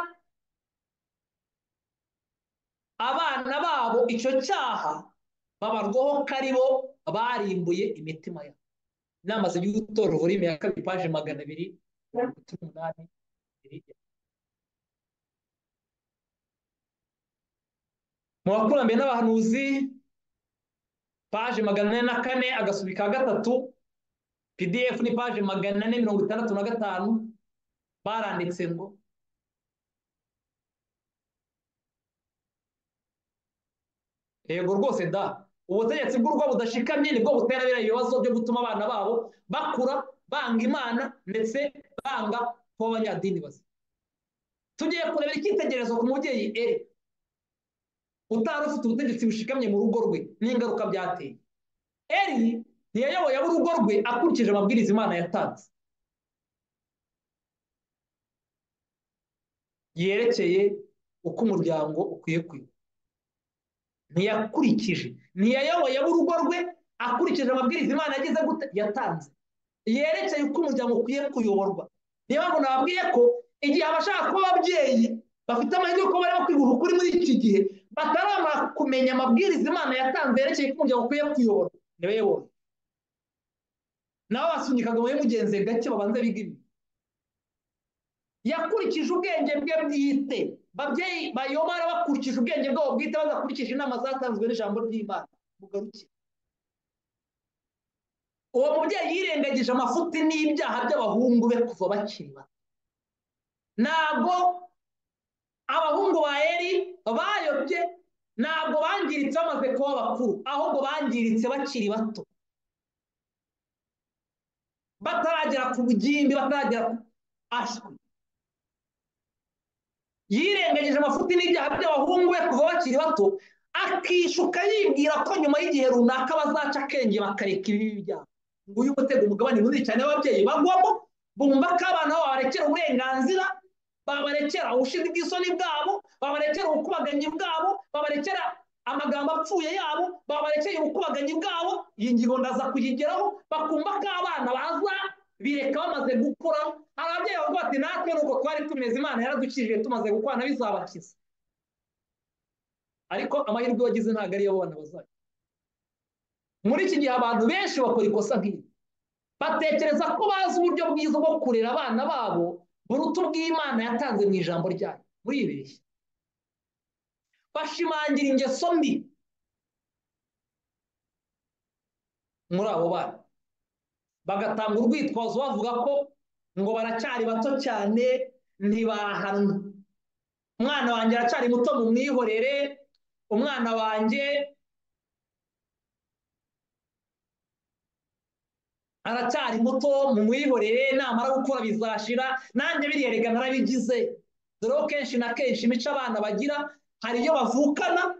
abana babo icyo cyaha babarwaho ko ari bo barimbuye imitima yabo inama zigiye gutora ururimi ya kabiri paje magana abiri mirongo itatu n'umunani iri imbere. mu bakurambere n'abahanuzi paje magana ane na kane agasubika ka gatatu pdf ni paje magana ane mirongo itandatu na gatanu baranditse ngo yego rwose da ubutegetsi bw'urwa budashikamye nibwo butera biriya ibibazo byo gutuma abana babo bakura banga imana ndetse banga kuba abanyadini bazima tugiye kurebera icyitegererezo ku mubyeyi eri utari ufite ubutegetsi bushikamye mu rugo rwe n'ingaruka byateye eri ntiyayoboye urugo rwe akurikije amabwiriza imana yatanze yerekeye uko umuryango ukwiye kuyoborwa ntiyakurikije ntiyayoboye urugo rwe akurikije amabwiriza imana yagize gute yatanze yerekeye uko umuryango ukwiye kuyoborwa niyo mpamvu nababwiye ko igihe abashaka kuba ababyeyi bafite amahirwe yo kuba barimo kwibuha ukuri muri iki gihe bataramara kumenya amabwiriza imana yatanze yerekeye ko umuryango ukwiye kuyobora nibayobora nabo basunikaga muri mugenzi gake babanza biga ibi yakurikije ubwenge bwe bwite babyeyi bayobora bakurikije ubwenge bwabo bwite bazakurikije inama zatanzwe n'ijambo ry'imana mugarukire uwo mubyeyi yirengagije amafuti n'ibyaha by'abahungu be kuva bakiri bato ntabwo abahungu ba eri bayobye ntabwo bangiritse bamaze kuba bakuru ahubwo bangiritse bakiri bato bataragera ku bugimbi bataragera ku ashwi yirengagije amafuti n'ibyaha by'abahungu be kuva bakiri bato akishuka yibwira ko nyuma y'igihe runaka bazaca akenge bakareka ibibi byabo nguyu umutego umugabane munini cyane w'ababyeyi bagwamo bumva ko abana babo babarekera uburenganzira babarekera ubushizi bw'isoni bwabo babarekera ubukubaganyi bwabo babarekera amagambo apfuye yabo babarekeye ubukubaganyi bwabo iyi ngingo ndaza kuyigeraho bakumva ko abana baza bireka bamaze gukura hari ababyeyi bavuga bati natwe nuko twari tumeze imana yaradukijije tumaze gukorana bizabakiza ariko amahirwe wagize ntabwo ariyo bana bazayo muri iki gihe abantu benshi bakora ikosa nk'iri batekereza ko bazi uburyo bwiza bwo kurera abana babo buruta ubw'imana yatanze mu ijambo ryayo muribeshya bashimangira ingeso mbi muri abo bana bagatanga urwitwazo bavuga ko ngo baracyari bato cyane ntibahanwa umwana wanjye aracyari muto mu mwihorere umwana wanjye aracyari muto mu mwihorere namara gukura bizashira nanjye birerega narabigize dore ko kenshi na kenshi imico abana bagira hari iyo bavukana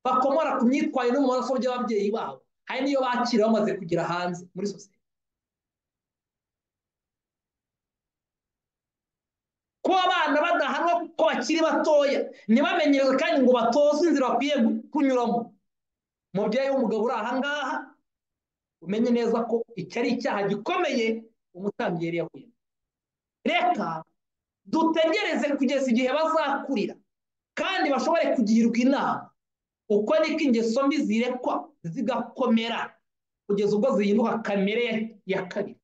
bakomora ku myitwarire no mu maraso by'ababyeyi babo hari n'iyo bakira bamaze kugera hanze muri sosiyete kuba abana badahanwa ko bakiri batoya ntibamenyereze kandi ngo batozwe inzira bakwiye kunyuramo umubyeyi w'umugabo uri aha ngaha umenye neza ko iki ari icyaha gikomeye umutambyi yari yahuye reka dutegereze kugeza igihe bazakurira kandi bashobore kugirwa inama uko niko ingeso mbi zirekwa zigakomera kugeza ubwo zihinduka kamere ya kabiri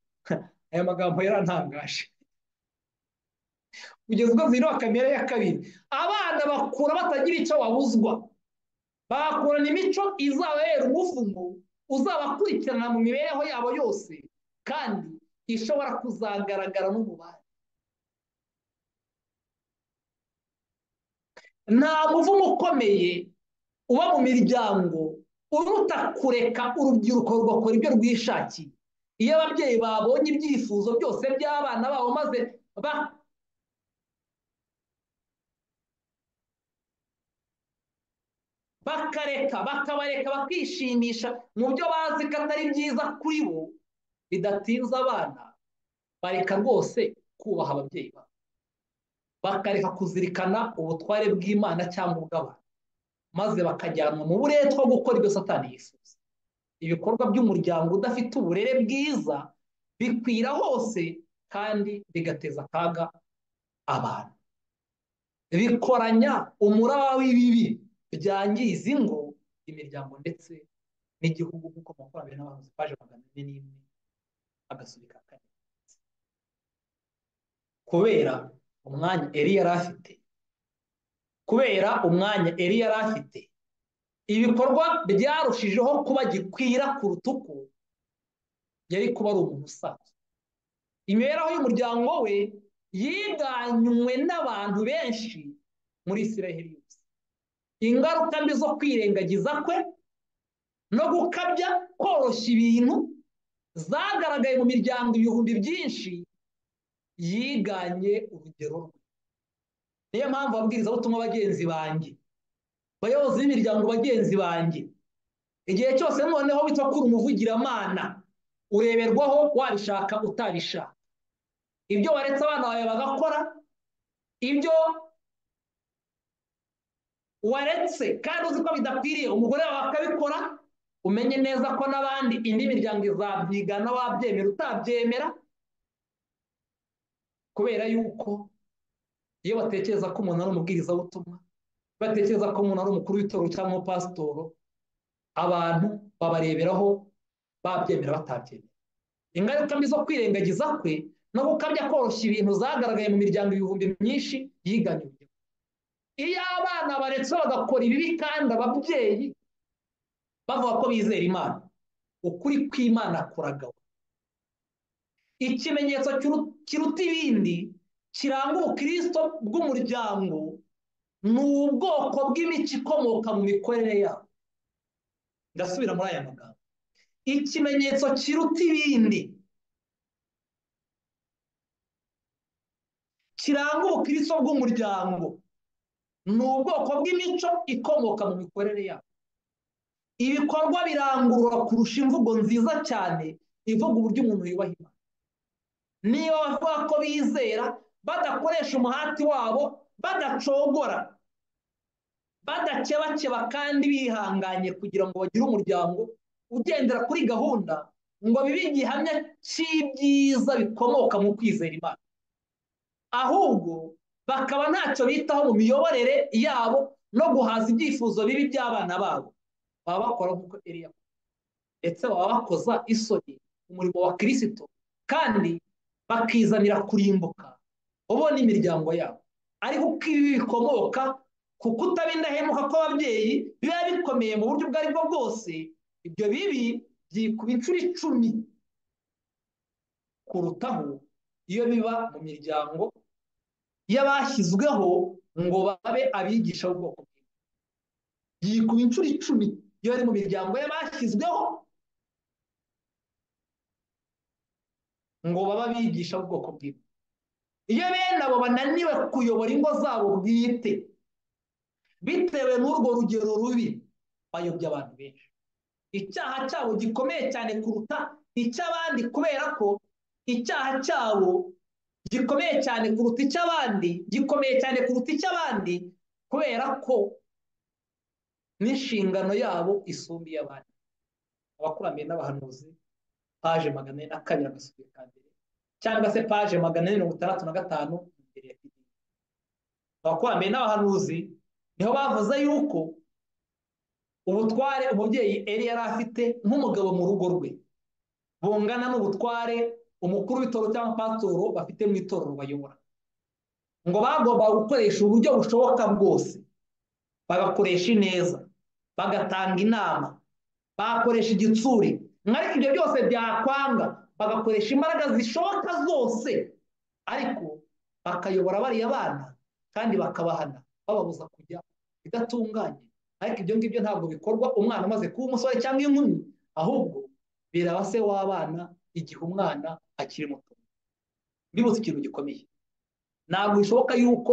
aya magambo yarantangaje kugeza ubwo zihinduka kamere ya kabiri abana bakura batagira icyo babuzwa bakurana imico izababera umuvumo uzabakurikirana mu mibereho yabo yose kandi ishobora kuzagaragara n'umubare nta muvumo ukomeye uba mu miryango uruta kureka urubyiruko rugakora ibyo rwishakiye iyo ababyeyi babonye ibyifuzo byose by'abana babo maze ba bakareka bakabareka bakishimisha mu byo bazi ko atari byiza kuri bo bidatinza abana bareka rwose kubaha ababyeyi babo bakareka kuzirikana ubutware bw'imana cyangwa ubw'abantu maze bakajyanwa mu buretwa bwo gukora ibyo satani yifuza ibikorwa by'umuryango udafite uburere bwiza bikwira hose kandi bigateza akaga abantu bikoranya umuraba w'ibibi byangiza ingo imiryango ndetse n'igihugu nk'uko makumyabiri n'abantu paje magana ane n'imwe agasubika kane kubera umwanya eri yari afite kubera umwanya eri yari afite ibikorwa byarushijeho kuba gikwira kuruta uko yari kuba ari umuntu usanzwe imibereho y'umuryango we yiganywe n'abantu benshi muri isiraheli yose ingaruka mbi zo kwirengagiza kwe no gukabya koroshya ibintu zagaragaye mu miryango ibihumbi byinshi yiganye urugero rwe niyo mpamvu ababwirizabutumwa bagenzi banjye bayobozi b'imiryango bagenzi banjye igihe cyose noneho witwa kuri umuvugiramana ureberwaho wabishaka utabishaka ibyo waretse abana bawe bagakora ibyo waretse kandi uzi ko bidakwiriye umugore wawe akabikora umenye neza ko n'abandi indi miryango izabyigana wabyemera utabyemera kubera yuko iyo batekereza ko umuntu ari umubwirizabutumwa batekereza ko umuntu ari umukuru w'itorero cyangwa pasitoro abantu babareberaho babyemera batabyemera ingaruka mbi zo kwirengagiza kwe no gukabya koroshya ibintu zagaragaye mu miryango ibihumbi myinshi yiganye iyo abana baretse bagakora ibibi kandi ababyeyi bavuga ko bizera imana ukuri kw'imana kuragawa ikimenyetso kiruta ibindi kiranga ubukristo bw'umuryango ni ubwoko bw'imico ikomoka mu mikorere yabo ndasubira muri aya magambo ikimenyetso kiruta ibindi kiranga ubukristo bw'umuryango ni ubwoko bw'imico ikomoka mu mikorere yabo ibikorwa birangurura kurusha imvugo nziza cyane ivuga uburyo umuntu yubaha imana niba bavuga ko bizera badakoresha umuhati wabo badacogora badakebakeba kandi bihanganye kugira ngo bagire umuryango ugendera kuri gahunda ngo bibe igihamya cy'ibyiza bikomoka mu kwizera imana ahubwo bakaba ntacyo bitaho mu miyoborere yabo no guhaza ibyifuzo bibi by'abana babo baba bakora nk'uko eriya ndetse baba bakoza isoni umurimo wa kirisito kandi bakizanira kurimbuka ubo n'imiryango yabo ariko uko ibi bikomoka ku kutaba indahemuka kw'ababyeyi biba bikomeye mu buryo ubwo ari bwo bwose ibyo bibi byikuba inshuro icumi kurutaho iyo biba mu miryango y'abashyizweho ngo babe abigisha bwoko bwiza byikuba inshuro icumi iyo bari mu miryango y'abashyizweho ngo babe abigisha bwoko bwiza iyo bene abo bananiwe kuyobora ingo zabo bwite bitewe n'urwo rugero rubi bayobya abantu benshi icyaha cyabo gikomeye cyane kuruta icy'abandi kubera ko icyaha cyabo gikomeye cyane kuruta icy'abandi gikomeye cyane kuruta icy'abandi kubera ko n'inshingano yabo isumba iy'abandi abakurambere n'abahanuzi paje magana ane na kabiri agasubiro ka mbere cyangwa se paje magana ane mirongo itandatu na gatanu imbere ya kigina abakurambere n'abahanuzi niho bavuze yuko ubutware umubyeyi eri yari afite nk'umugabo mu rugo rwe bungana n'ubutware umukuru w'itorero cyangwa pasitoro bafite mu itorero bayobora ngo bagomba gukoresha uburyo bushoboka bwose bagakoresha ineza bagatanga inama bagakoresha igitsure ariko ibyo byose byakwanga bagakoresha imbaraga zishoboka zose ariko bakayobora bariya bana kandi bakabahana bababuza kujya bidatunganye ariko ibyo ngibyo ntabwo bikorwa umwana umaze kuba umusore cyangwa inkumi ahubwo biraba se w'abana igihe umwana akiri muto mbibutse ikintu gikomeye ntabwo bishoboka yuko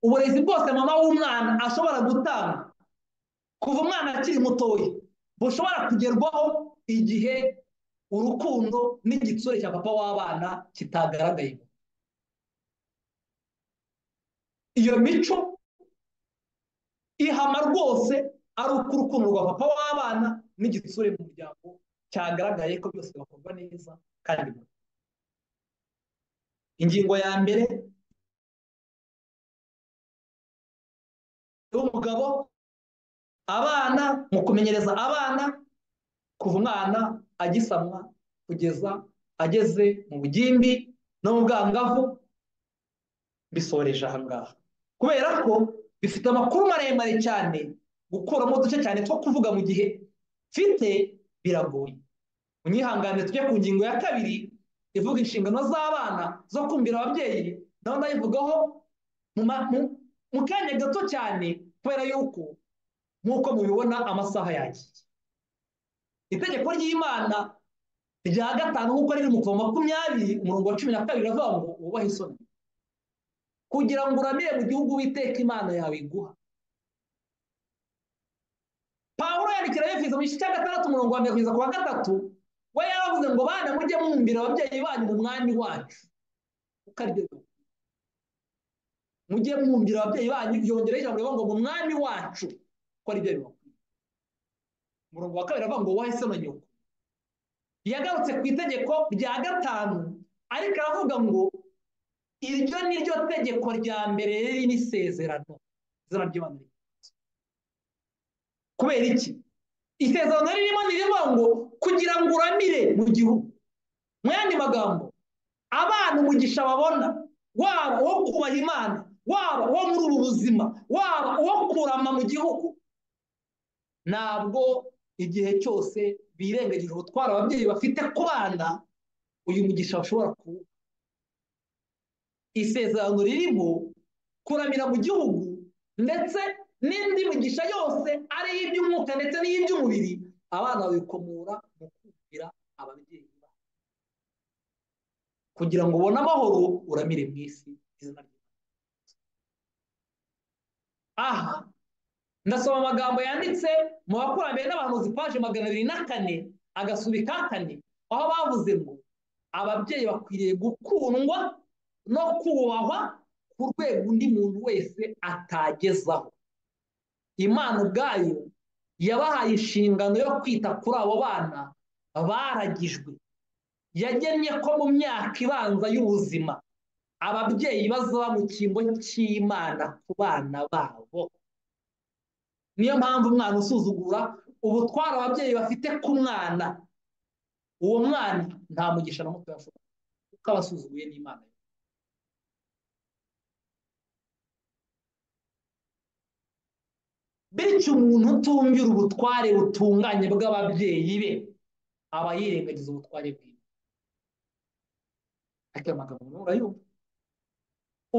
uburezi bwose mama w'umwana ashobora gutanga kuva umwana akiri mutoya bushobora kugerwaho igihe urukundo n'igitsure cya papa w'abana kitagaragaye iyo mico ihama rwose ari uko urukundo rwa papa w'abana n'igitsure mu muryango cyagaragaye ko byose bakorwa neza kandi ingingo ya mbere y'umugabo abana mu kumenyereza abana kuva umwana agisamwa kugeza ageze mu bugimbi no mu bwangavu bisoreje aha ngaha kubera ko bifite amakuru maremare cyane gukuramo uduce cyane two kuvuga mu gihe mfite biragoye unyihangane tujye ku ngingo ya kabiri ivuga inshingano z'abana zo kumvira ababyeyi naho ndayivugaho mu kanya gato cyane kubera yuko nk'uko mubibona amasaha yagiye itegeko ry'imana rya gatanu nk'uko riri mu kuva makumyabiri umurongo wa cumi na kabiri uravuga ngo wubahe isoni kugira ngo uramire mu gihugu witeka imana yawe iguha pawulo yandikira yefizo mu gice cya gatandatu umurongo wa mbere kugeza ku wa gatatu we yaravuze ngo bana mujye mwumvira ababyeyi banyu mu mwami wacu kuko ari byo mujye mwumvira ababyeyi banyu yongeraho ijambo rivuga ngo mu mwami wacu kuko ari byo bibakwiye umurongo wa kabiri avuga ngo wowe se na nyoko yagarutse ku itegeko rya gatanu ariko aravuga ngo iryo ni ryo tegeko rya mbere riri n'isezerano izina ry'imana kubera iki isezerano ririmo ririvuga ngo kugira ngo uramire mu gihugu mu yandi magambo abana umugisha babona waba uwo kubaha imana waba uwo muri ubu buzima waba uwo kurama mu gihugu ntabwo igihe cyose birengagije ubutwara ababyeyi bafite ku bana uyu mugisha bashobora kuba isezerano ririmo kuramira mu gihugu ndetse n'indi migisha yose ari iy'iby'umwuka ndetse n'iy'iby'umubiri abana babikomora mu kumvira ababyeyi babo kugira ngo ubone amahoro uramire mu isi izina aha ndasoma amagambo yanditse mu bakurambere n'abahanuzi paje magana abiri na kane agasubi ka kane aho bavuze ngo ababyeyi bakwiriye gukundwa no kubahwa ku rwego undi muntu wese atagezaho imana ubwayo yabahaye inshingano yo kwita kuri abo bana baragijwe yagennye ko mu myaka ibanza y'ubuzima ababyeyi bazaba mu cyimbo cy'imana ku bana babo niyo mpamvu umwana usuzugura ubutwara ababyeyi bafite ku mwana uwo mwana nta mugisha na muto yashobora kuko aba asuzuguye n'imana ye bityo umuntu utumvira ubutware butunganye bw'ababyeyi be aba yirengagiza ubutware bwiwe ariko ayo magambo urayumva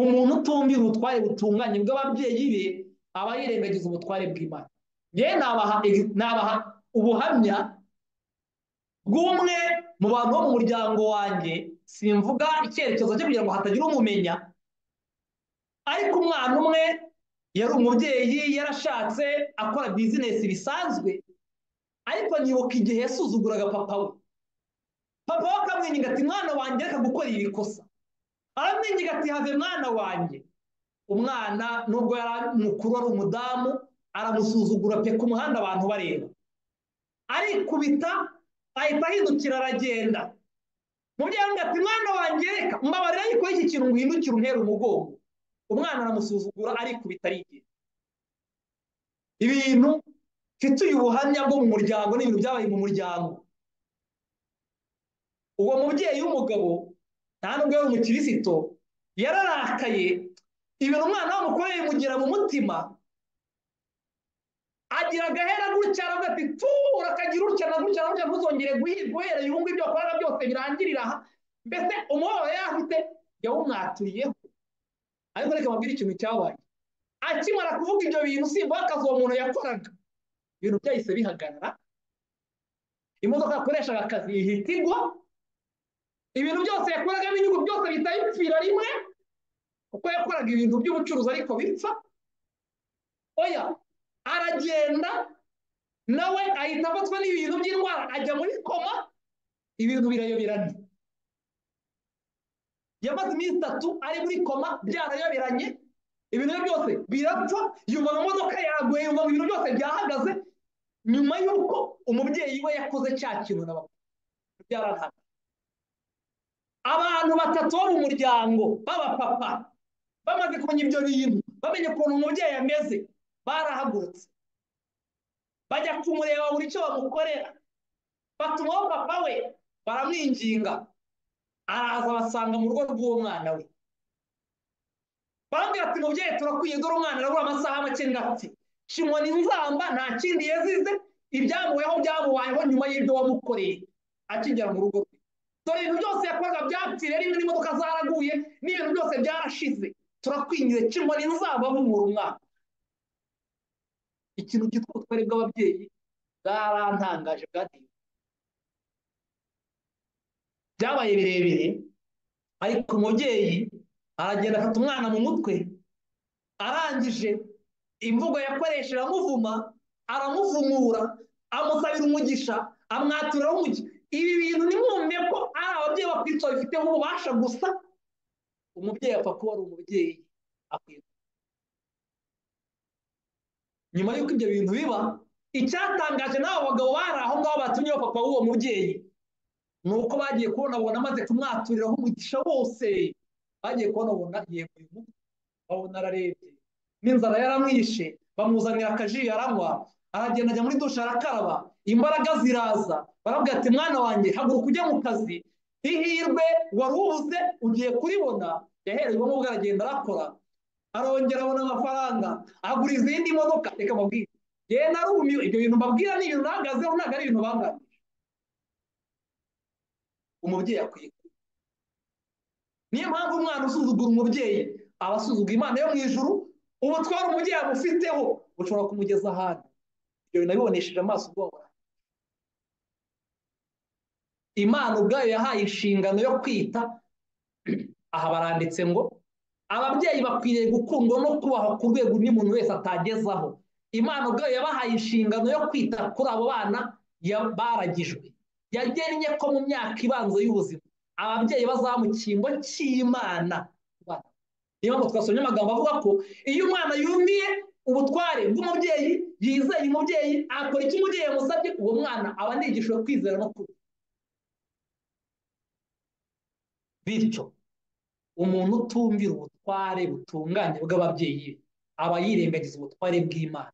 umuntu utumvira ubutware butunganye bw'ababyeyi be aba yirengagiza ubutware bw'imana yewe nabaha ubuhamya bw'umwe mu bantu bo mu muryango wanjye simvuga icyerekezo cye kugira ngo hatagira umumenya ariko umwana umwe yari umubyeyi yarashatse akora bizinesi bisanzwe ariko nyibuka igihe yasuzuguraga papa we papa we akamwinyiga ati mwana wanjye reka gukora iri kosa aramwinyiga ati have mwana wanjye umwana nubwo yari mukuru ari umudamu aramusuzugura pe ku muhanda abantu bareba arikubita ahita ahindukira aragenda mubyeyi ngo ati mwana wanjye reka mbabarira ariko iki kintu nguhindukire untera umugongo umwana aramusuzugura arikubita arigenda ibintu mfite uyu buhamya bwo mu muryango ni ibintu byabaye mu muryango uwo mubyeyi w'umugabo nta nubwo yari umukirisitu yararakaye ibintu umwana w'umukoreye mugera mu mutima agira agahera gutya aravuga ati tura akagira utya na gutya na gutya ntuzongere guhereye ubu ngubu ibyo wakoraga byose birangirira aha mbese umubabaro yari afite yawumwaturiyeho ariko reka mbabwire ikintu cyabaye akimara kuvuga ibyo bintu simba akazi uwo muntu yakoraga ibintu byahise bihagarara imodoka yakoreshaga akazi ihita igwa ibintu byose yakoraga n'inyungu byose bihita bipfira rimwe kuko yakoraga ibintu by'ubucuruzi ariko bipfa oya aragenda nawe ahita afatwa n'ibintu by'indwara ajya muri koma ibintu birayoberana yamaze iminsi itatu ari muri koma byarayoberanye ibintu byose birapfa yumva mu modoka yaguye yumva mu bintu byose byahagaze nyuma y'uko umubyeyi we yakoze cya kintu na bamwe byarantaga abantu batatu bo mu muryango b'abapapa bamaze kumenya ibyo bintu bamenye ukuntu umubyeyi ameze barahagurutse bajya kumureba buri cyo bamukorera batumaho papa we baramwinginga araza abasanga mu rugo rw'uwo mwana we bambwira ati mubyeyi turakwiye dore umwana arabura amasaha make ndapfe shimoni nzamba nta kindi yazize ibyamubayeho byamubayeho nyuma y'ibyo wamukoreye akigera mu rugo rwe dore ibintu byose yakoraga byapfiriye rimwe n'imodoka zaraguye n'ibintu byose byarashize turakwingize shimoni nzamba bumura umwana ikintu cyitwa ubutware bw'ababyeyi bwarantangaje bwateye byabaye birebire ariko umubyeyi aragenda afata umwana mu mutwe arangije imvugo yakoresheje amuvuma aramuvumura amusabira umugisha amwaturira umugisha ibi bintu nimwumve ko ari ababyeyi bakwica bifiteho ububasha gusa umubyeyi apfa kuba ari umubyeyi akwiye nyuma y'uko ibyo bintu biba icyatangaje n'abo bagabo bari aho ngaho batumye papa w'uwo mubyeyi ni uko bagiye kubona babona amaze kumwaturiraho umugisha wose bagiye kubona babona yego uyu mutwe babona ararebye n'inzara yaramwishe bamuzanira akajiyo aranywa aragenda ajya muri dushe arakaraba imbaraga ziraza barabwira ati mwana wanjye haguruka ujya mu kazi ihirwe wari ubuze ugiye kuribona yaherewemo ubwo aragenda arakora arongera abona amafaranga agura izindi modoka reka mabwire yewe narumiwe ibyo bintu mbabwira ni ibintu nahagazeho ntabwo ari ibintu banganije umubyeyi akwiye niyo mpamvu umwana usuzugura umubyeyi aba asuzugura imana yo mu ijuru ubutwara umubyeyi amufiteho bushobora kumugeza ahandi ibyo bintu abibonesheje amaso ubwonko imana ubwayo yahaye inshingano yo kwita aha baranditse ngo ababyeyi bakwiriye gukundwa no kubahwa ku rwego n'umuntu wese atagezaho imana ubwayo yabahaye inshingano yo kwita kuri abo bana baragijwe yagennye ko mu myaka ibanza y'ubuzima ababyeyi bazaba mu cyimbo cy'imana niyo mpamvu twasomye amagambo avuga ko iyo umwana yumiye ubutware bw'umubyeyi yizeye umubyeyi akora icyo umubyeyi yamusabye uwo mwana aba anigishijwe kwizera no kuba bityo umuntu utumvira ubutware butunganye bw'ababyeyi be aba yirengagiza ubutware bw'imana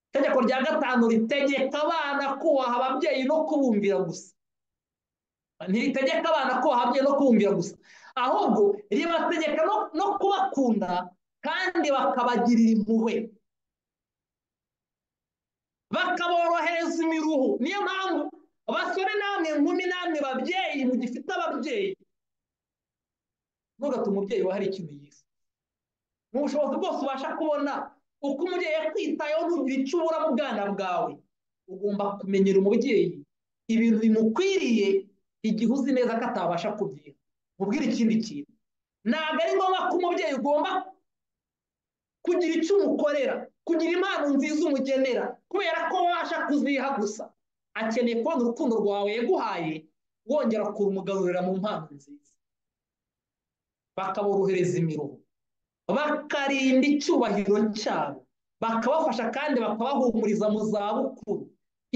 itegeko rya gatanu ritegeka abana kubaha ababyeyi no kubumvira gusa ntiritegeka abana kubaha ababyeyi no kubumvira gusa ahubwo ribategeka no kubakunda kandi bakabagirira impuhwe bakaborohereza imiruhu niyo mpamvu basore namwe nkumi namwe babyeyi mugifite ababyeyi ntugate umubyeyi wawe hari ikintu yifuza mu bushobozi bwose ubasha kubona uko umubyeyi yakwitayeho ntugire icyo ubura mu bwana bwawe ugomba kumenyera umubyeyi ibintu bimukwiriye igihe uzi neza ko atabasha kubyiha mubwire ikindi kintu ntabwo ari ngombwa ko umubyeyi ugomba kugira icyo umukorera kugira impano nziza umugenera kubera ko wabasha kuziha gusa akeneye kubona urukundo rwawe yaguhaye wongera kurumugarurira mu mpano nziza bakaborohereza imiruho bakarinda icyubahiro cyabo bakabafasha kandi bakabahumuriza mu zabukuru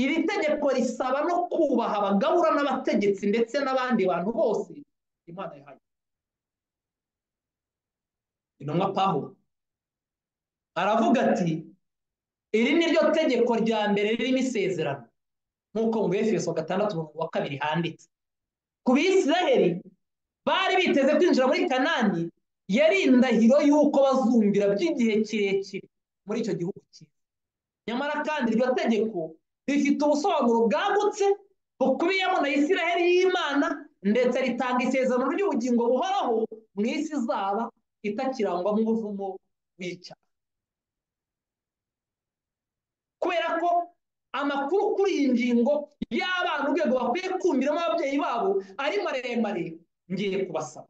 iri tegeko risaba no kubaha abagabura n'abategetsi ndetse n'abandi bantu bose imana yahaye intumwa pawulo aravuga ati iri ni ryo tegeko rya mbere ririmo isezerano nk'uko mu befeso gatandatu umurongo wa kabiri handitse ku bisiraheri bari biteze kwinjira muri kanani yari indahiro y'uko bazumvira by'igihe kirekire muri icyo gihugu cyiza nyamara kandi iryo tegeko rifite ubusobanuro bwagutse bukubiyemo na isiraheli y'imana ndetse ritanga isezerano ry'ubugingo buhoraho mu isi izaba itakirangwamo ubuvumo w'icyaha kubera ko amakuru kuri iyi ngingo y'abana urwego bakwiye kumviramo ababyeyi babo ari maremare ngiye kubasaba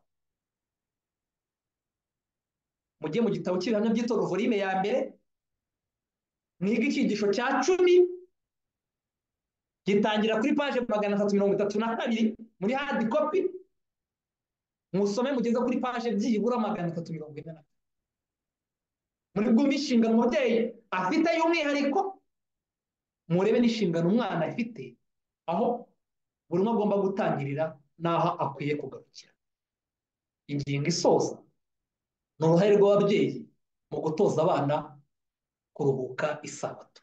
mujye mu gitabo cy'ibihamya by'itora volume ya mbere mwige icyigisho cya cumi gitangira kuri paje magana atatu mirongo itatu na kabiri muri hadi kopi musome mugeze kuri paje byibura magana atatu mirongo ine na kane muri bwumve inshingano umubyeyi afite y'umwihariko murebe n'inshingano umwana afite aho buri umwe agomba gutangirira n'aho akwiye kugarukira ingingo isoza ni uruhare rw'ababyeyi mu gutoza abana kuruhuka isabato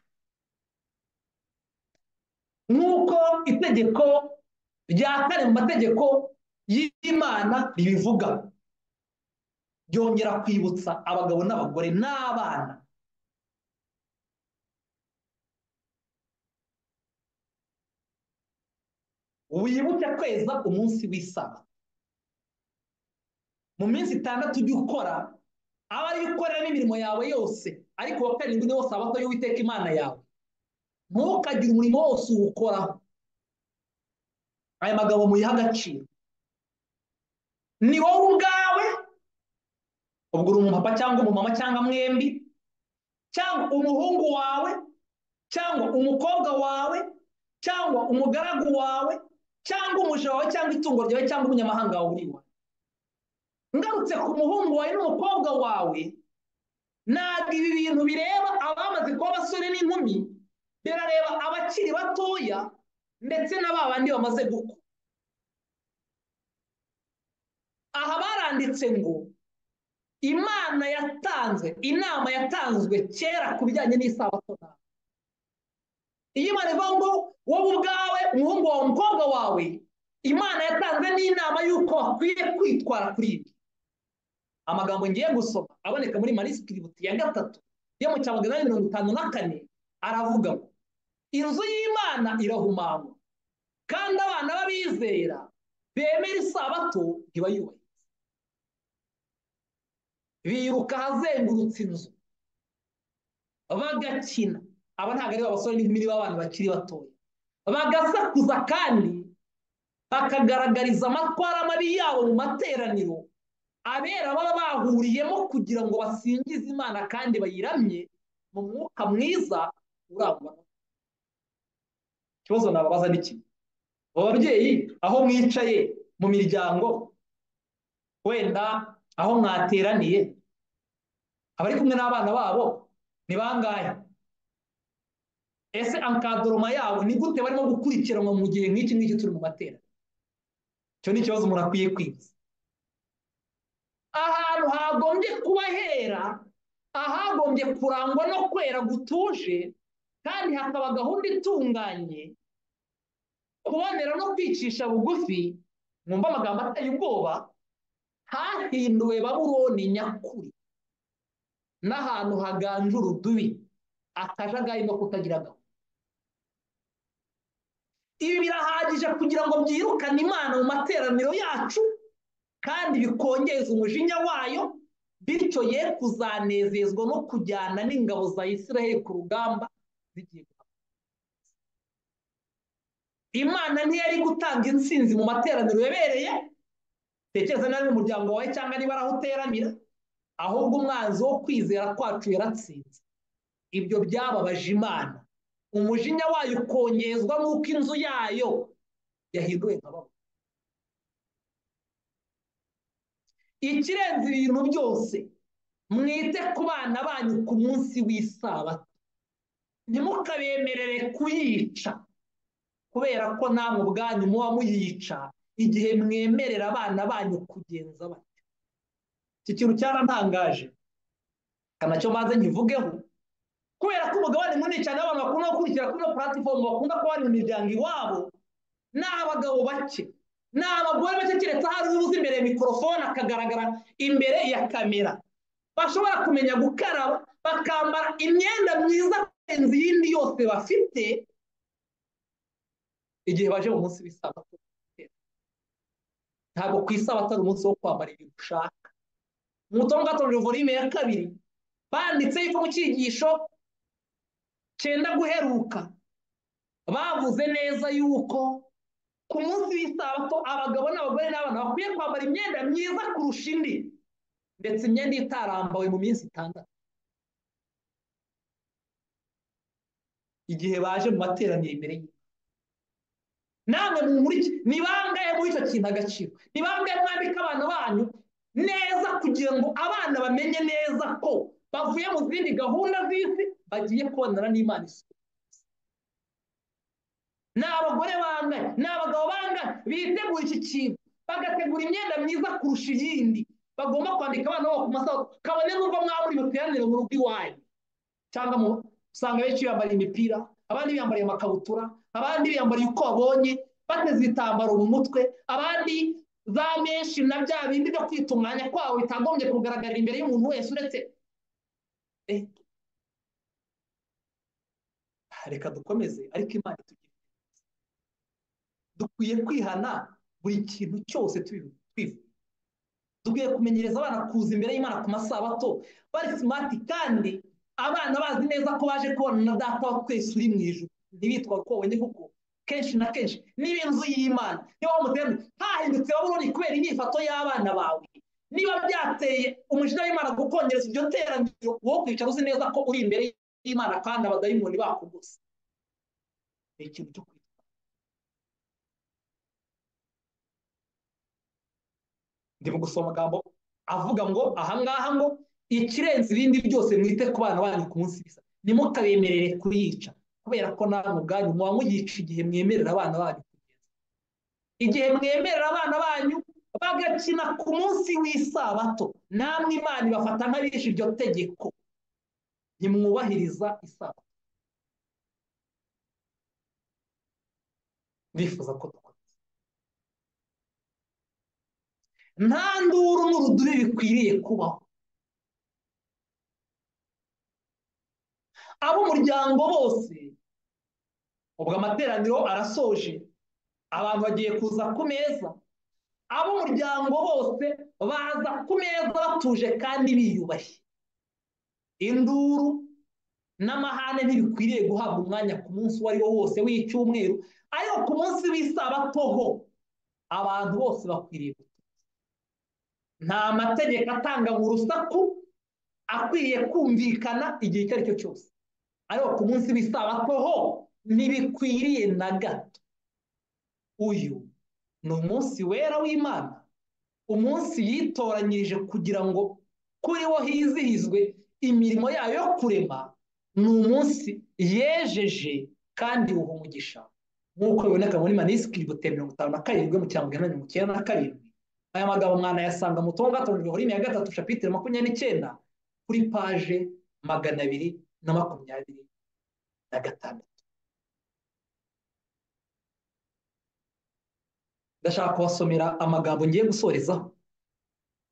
nk'uko itegeko rya kane mu mategeko y'imana ribivuga ryongera kwibutsa abagabo n'abagore n'abana wibuke kweza umunsi w'isabato mu minsi itandatu ujye ukora aba ariyo ukoreramo imirimo yawe yose ariko uwa karindwi niwo sabato y'uwiteka imana yawe ntukagire umurimo wose uwukoraho aya magambo muyiha agaciro ni wowe ubwawe ubwo uri umupapa cyangwa umumama cyangwa mwembi cyangwa umuhungu wawe cyangwa umukobwa wawe cyangwa umugaragu wawe cyangwa umuja wawe cyangwa itungo ryawe cyangwa umunyamahanga wawe uri wawe ngarutse ku muhungu wawe n'umukobwa wawe ntabwo ibi bintu bireba abamaze kuba abasore n'inkumi birareba abakiri batoya ndetse na ba bandi bamaze gukura aha baranditse ngo imana yatanzwe inama yatanzwe kera ku bijyanye n'isabato nawe iyo imana ivuga ngo wowe ubwawe umuhungu wawe umukobwa wawe imana yatanzwe n'inama y'uko bakwiye kwitwara kuri ibi amagambo ngiye gusoma aboneka muri marisikiributi ya gatatu yo mu cya magana ane mirongo itanu na kane aravuga ngo inzu y'imana irahumanywa kandi abana b'abizera bemera isabato ntibayubahirize biruka ahazengurutse inzu bagakina aba ntabwo ari abasore n'inkumi niba abantu bakiri batoya bagasakuza kandi bakagaragariza amatwara mabi yabo mu materaniro abera baba bahuriyemo kugira ngo basingize imana kandi bayiramye mu mwuka mwiza urangwa ikibazo nababaza ni kimwe abo babyeyi aho mwicaye mu miryango wenda aho mwateraniye abari kumwe n'abana babo ni bangahe ese ankadoroma yabo ni gute barimo gukurikiranwa mu gihe nk'iki ngiki turi mu materaniro icyo ni ikibazo umuntu akwiye kwiza ahantu hagombye kuba hera ahagombye kurangwa no kwera gutuje kandi hakaba gahunda itunganye kubonera no kwicisha bugufi mwumva amagambo ateye ubwoba hahinduwe baburoni nyakuri n'ahantu haganje urudubi akajagari no kutagira gahunda ibi birahagije kugira ngo byirukane imana mu materaniro yacu kandi bikongeza umujinya wayo bityo ye kuzanezezwa no kujyana n'ingabo za israel ku rugamba zigiye guhabwa imana ntiyari gutanga insinzi mu materaniro yabereye tekereza nawe mu muryango wawe cyangwa niba ari aho uteranira ahubwo umwanzi wo kwizera kwacu yaratsinze ibyo byababaje imana umujinya wayo ukongezwa nk'uko inzu yayo yahinduwe nka bamwe ikirenze ibintu byose mwite ku bana banyu ku munsi w'isabato ntimukabemerere kuyica kubera ko namwe ubwanyu muba muyica igihe mwemerera abana banyu kugenza batyo iki kintu cyarantangaje nacyo maze nkivugeho kubera ko umugabane munini cyane w'abantu bakunda gukurikira kuri iyo puratifomu bakunda kuba bari mu miryango iwabo ni abagabo bake ni abagore bake keretse aho ariwe uzi imbere ya mikorofone akagaragara imbere ya kamera bashobora kumenya gukaraba bakambara imyenda myiza kurenza iyindi yose bafite igihe baje mu munsi w'isabato ntabwo ku isabato ari umunsi wo kwambara ibintu ushaka mu butumwa bwatonje volume ya kabiri banditseho ifu mu cyigisho cyenda guheruka bavuze neza yuko ku munsi w'isabato abagabo n'abagore n'abana bakwiye kwambara imyenda myiza kurusha indi ndetse imyenda itarambawe mu minsi itandatu igihe baje mu materaniro imbere ye namwe mu muri ni bangahe muri icyo kintu agaciro ni bangahe mwambika abana banyu neza kugira ngo abana bamenye neza ko bavuye mu zindi gahunda z'isi bagiye kubonana n'imana isuku ni abagore bangana ni abagabo bangana bitegura iki kintu bagategura imyenda myiza kurusha iyindi bagomba kwandika abana babo ku masaha kabone n'ubwo mwaba muri muteranire mu rugo iwanyu cyangwa mu usanga benshi biyambariye imipira abandi biyambariye amakabutura abandi biyambariye uko babonye bateze ibitambaro mu mutwe abandi za menshi na bya bindi byo kwitunganya kwabo bitagombye kugaragarira imbere y'umuntu wese uretse reka dukomeze ariko imana itugire dukwiye kwihana buri kintu cyose twifuza dukwiye kumenyereza abana kuza imbere y'imana ku masabato bari simati kandi abana bazi neza ko baje kubona na data wa twese uri mu ijoro ntibitwa ko wonyine kuko kenshi na kenshi niba inzu y'imana niba wamuteye hahindutse babonye kubera inyifato y'abana bawe niba byateye umujinya w'imana gukongereza iryo teraniro wowe kwicara uzi neza ko uri imbere y'imana kandi abadayimoni bakugose ni ikintu cyo ndimo gusoma amagambo avuga ngo ahangaha ngo ikirenze ibindi byose mwite ku bana banyu ku munsi bisa ntimukabemerere kuyica kubera ko namwe ubwanyu muba muyica igihe mwemerera abana banyu igihe mwemerera abana banyu bagakina ku munsi w'isabato namwe imana ibafata nk'abishe iryo tegeko ntimwubahiriza isabato bifuza ko dukora nta nduru n'uruduri bikwiriye kubaho ab'umuryango bose ubwo amateraniro arasoje abantu bagiye kuza ku meza ab'umuryango bose baza ku meza batuje kandi biyubaye induru n'amahane ntibikwiriye guhabwa umwanya ku munsi uwo ari wo wose w'icyumweru ariko ku munsi w'isabato ho abantu bose bakwiriye gutuza nta mategeko atanga mu rusaku akwiye kumvikana igihe icyo ari cyo cyose ariko ku munsi w'isabato ho ntibikwiriye na gato uyu ni umunsi wera w'imana umunsi yitoranyirije kugira ngo kuri wo hizihizwe imirimo yayo yo kurema ni umunsi yejeje kandi umugisha nk'uko biboneka muri manisikiribute mirongo itanu na karindwi mu kirango cya mirongo icyenda na karindwi aya magambo mwanayasanga mu tungo gatonjwe ururimi ya gatatu shapitire makumyabiri n'icyenda kuri paje magana abiri na makumyabiri na gatandatu ndashaka kubasomera amagambo ngiye gusorezaho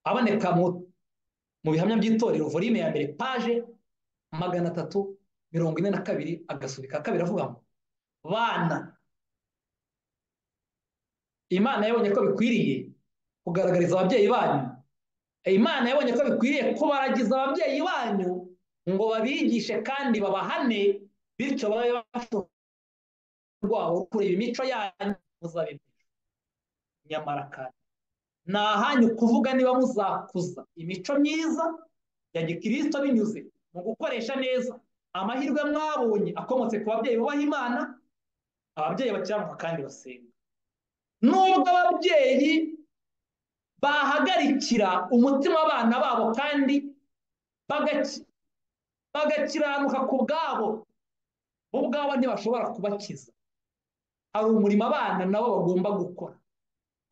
aboneka mu bihamya by'itorero volume ya mbere paje magana atatu mirongo ine na kabiri agasubika kabiri avuga ngo bana imana yabonye ko bikwiriye kugaragariza ababyeyi banyu imana yabonye ko bikwiriye kubaragiza ababyeyi banyu ngo babigishe kandi babahane bityo babe bashobora rwabo kureba imico yanyu muzabimenya nyamara kandi ni ahanyu kuvuga niba muzakuza imico myiza ya gikirisito binyuze mu gukoresha neza amahirwe mwabonye akomotse ku babyeyi bubaha imana ababyeyi bakiranuka kandi basenga nubwo ababyeyi bahagarikira umutima w'abana babo kandi bagakiranuka ku bwabo bo ubwabo ntibashobora kubakiza hari umurimo abana nabo bagomba gukora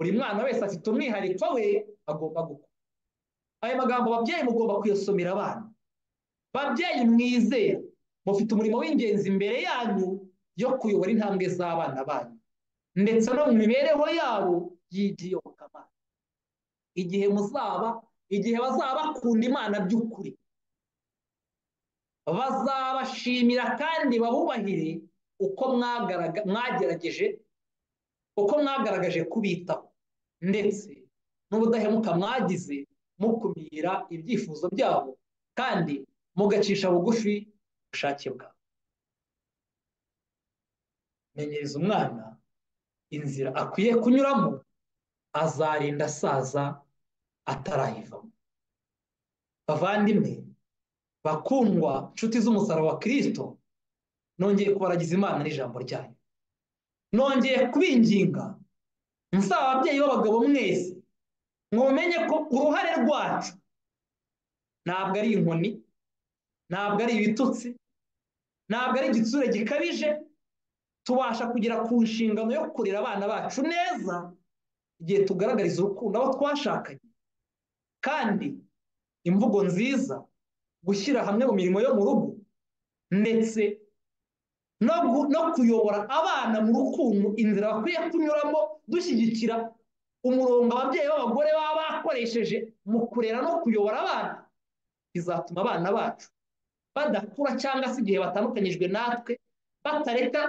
buri mwana wese afite umwihariko we agomba gukora aya magambo babyeyi mugomba kuyasomera abana babyeyi mwizera mufite umurimo w'ingenzi imbere yanyu yo kuyobora intambwe z'abana banyu ndetse no mu mibereho yabo y'igiyobokamana igihe muzaba igihe bazaba bakunda imana by'ukuri bazabashimira kandi babubahire uko mwagerageje uko mwagaragaje kubitaho ndetse n'ubudahemuka mwagize mukumira ibyifuzo byabo kandi mugacisha bugufi ubushake bwabo menyereza umwana inzira akwiye kunyuramo azarinda asaza atarayivamo bavandimwe bakundwa nshuti z'umusaraba wa kirisito nongeye kubaragiza imana n'ijambo ryayo nongeye kubinginga nsaba ababyeyi b'abagabo mwese mumenye ko uruhare rwacu ntabwo ari inkoni ntabwo ari ibitutsi ntabwo ari igitsure gikabije tubasha kugera ku nshingano yo kurera abana bacu neza igihe tugaragariza urukundo abo twashakanye kandi imvugo nziza gushyira hamwe mu mirimo yo mu rugo ndetse no kuyobora abana mu rukundo inzira bakwiye kunyuramo dushyigikira umurongo ababyeyi b'abagore baba bakoresheje mu kurera no kuyobora abana bizatuma abana bacu badakura cyangwa se igihe batandukanyijwe natwe batareka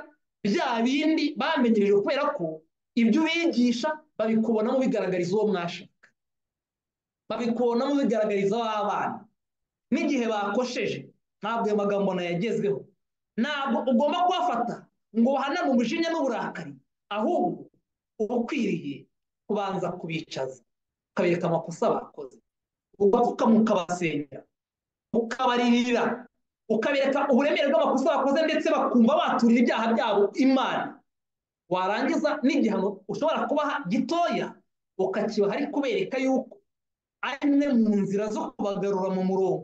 bya bindi bamenyereje kubera ko ibyo ubigisha babikubonamo bigaragariza uwo mwashaka babikubonamo bigaragariza abana n'igihe bakosheje ntabwo ayo magambo nayagezweho ntabwo ugomba kubafata ngo uhanane umujinya n'uburakari ahubwo uba ukwiriye kubanza kubicaza ukabereka amakosa bakoze ugapfukamu ukabasengera ukabaririra ukabereka uburemere bw'amakosa bakoze ndetse bakumva baturira ibyaha byabo imana warangiza n'igihano ushobora kubaha gitoya ukakibaha ariko ubereka yuko ari imwe mu nzira zo kubagarura mu murongo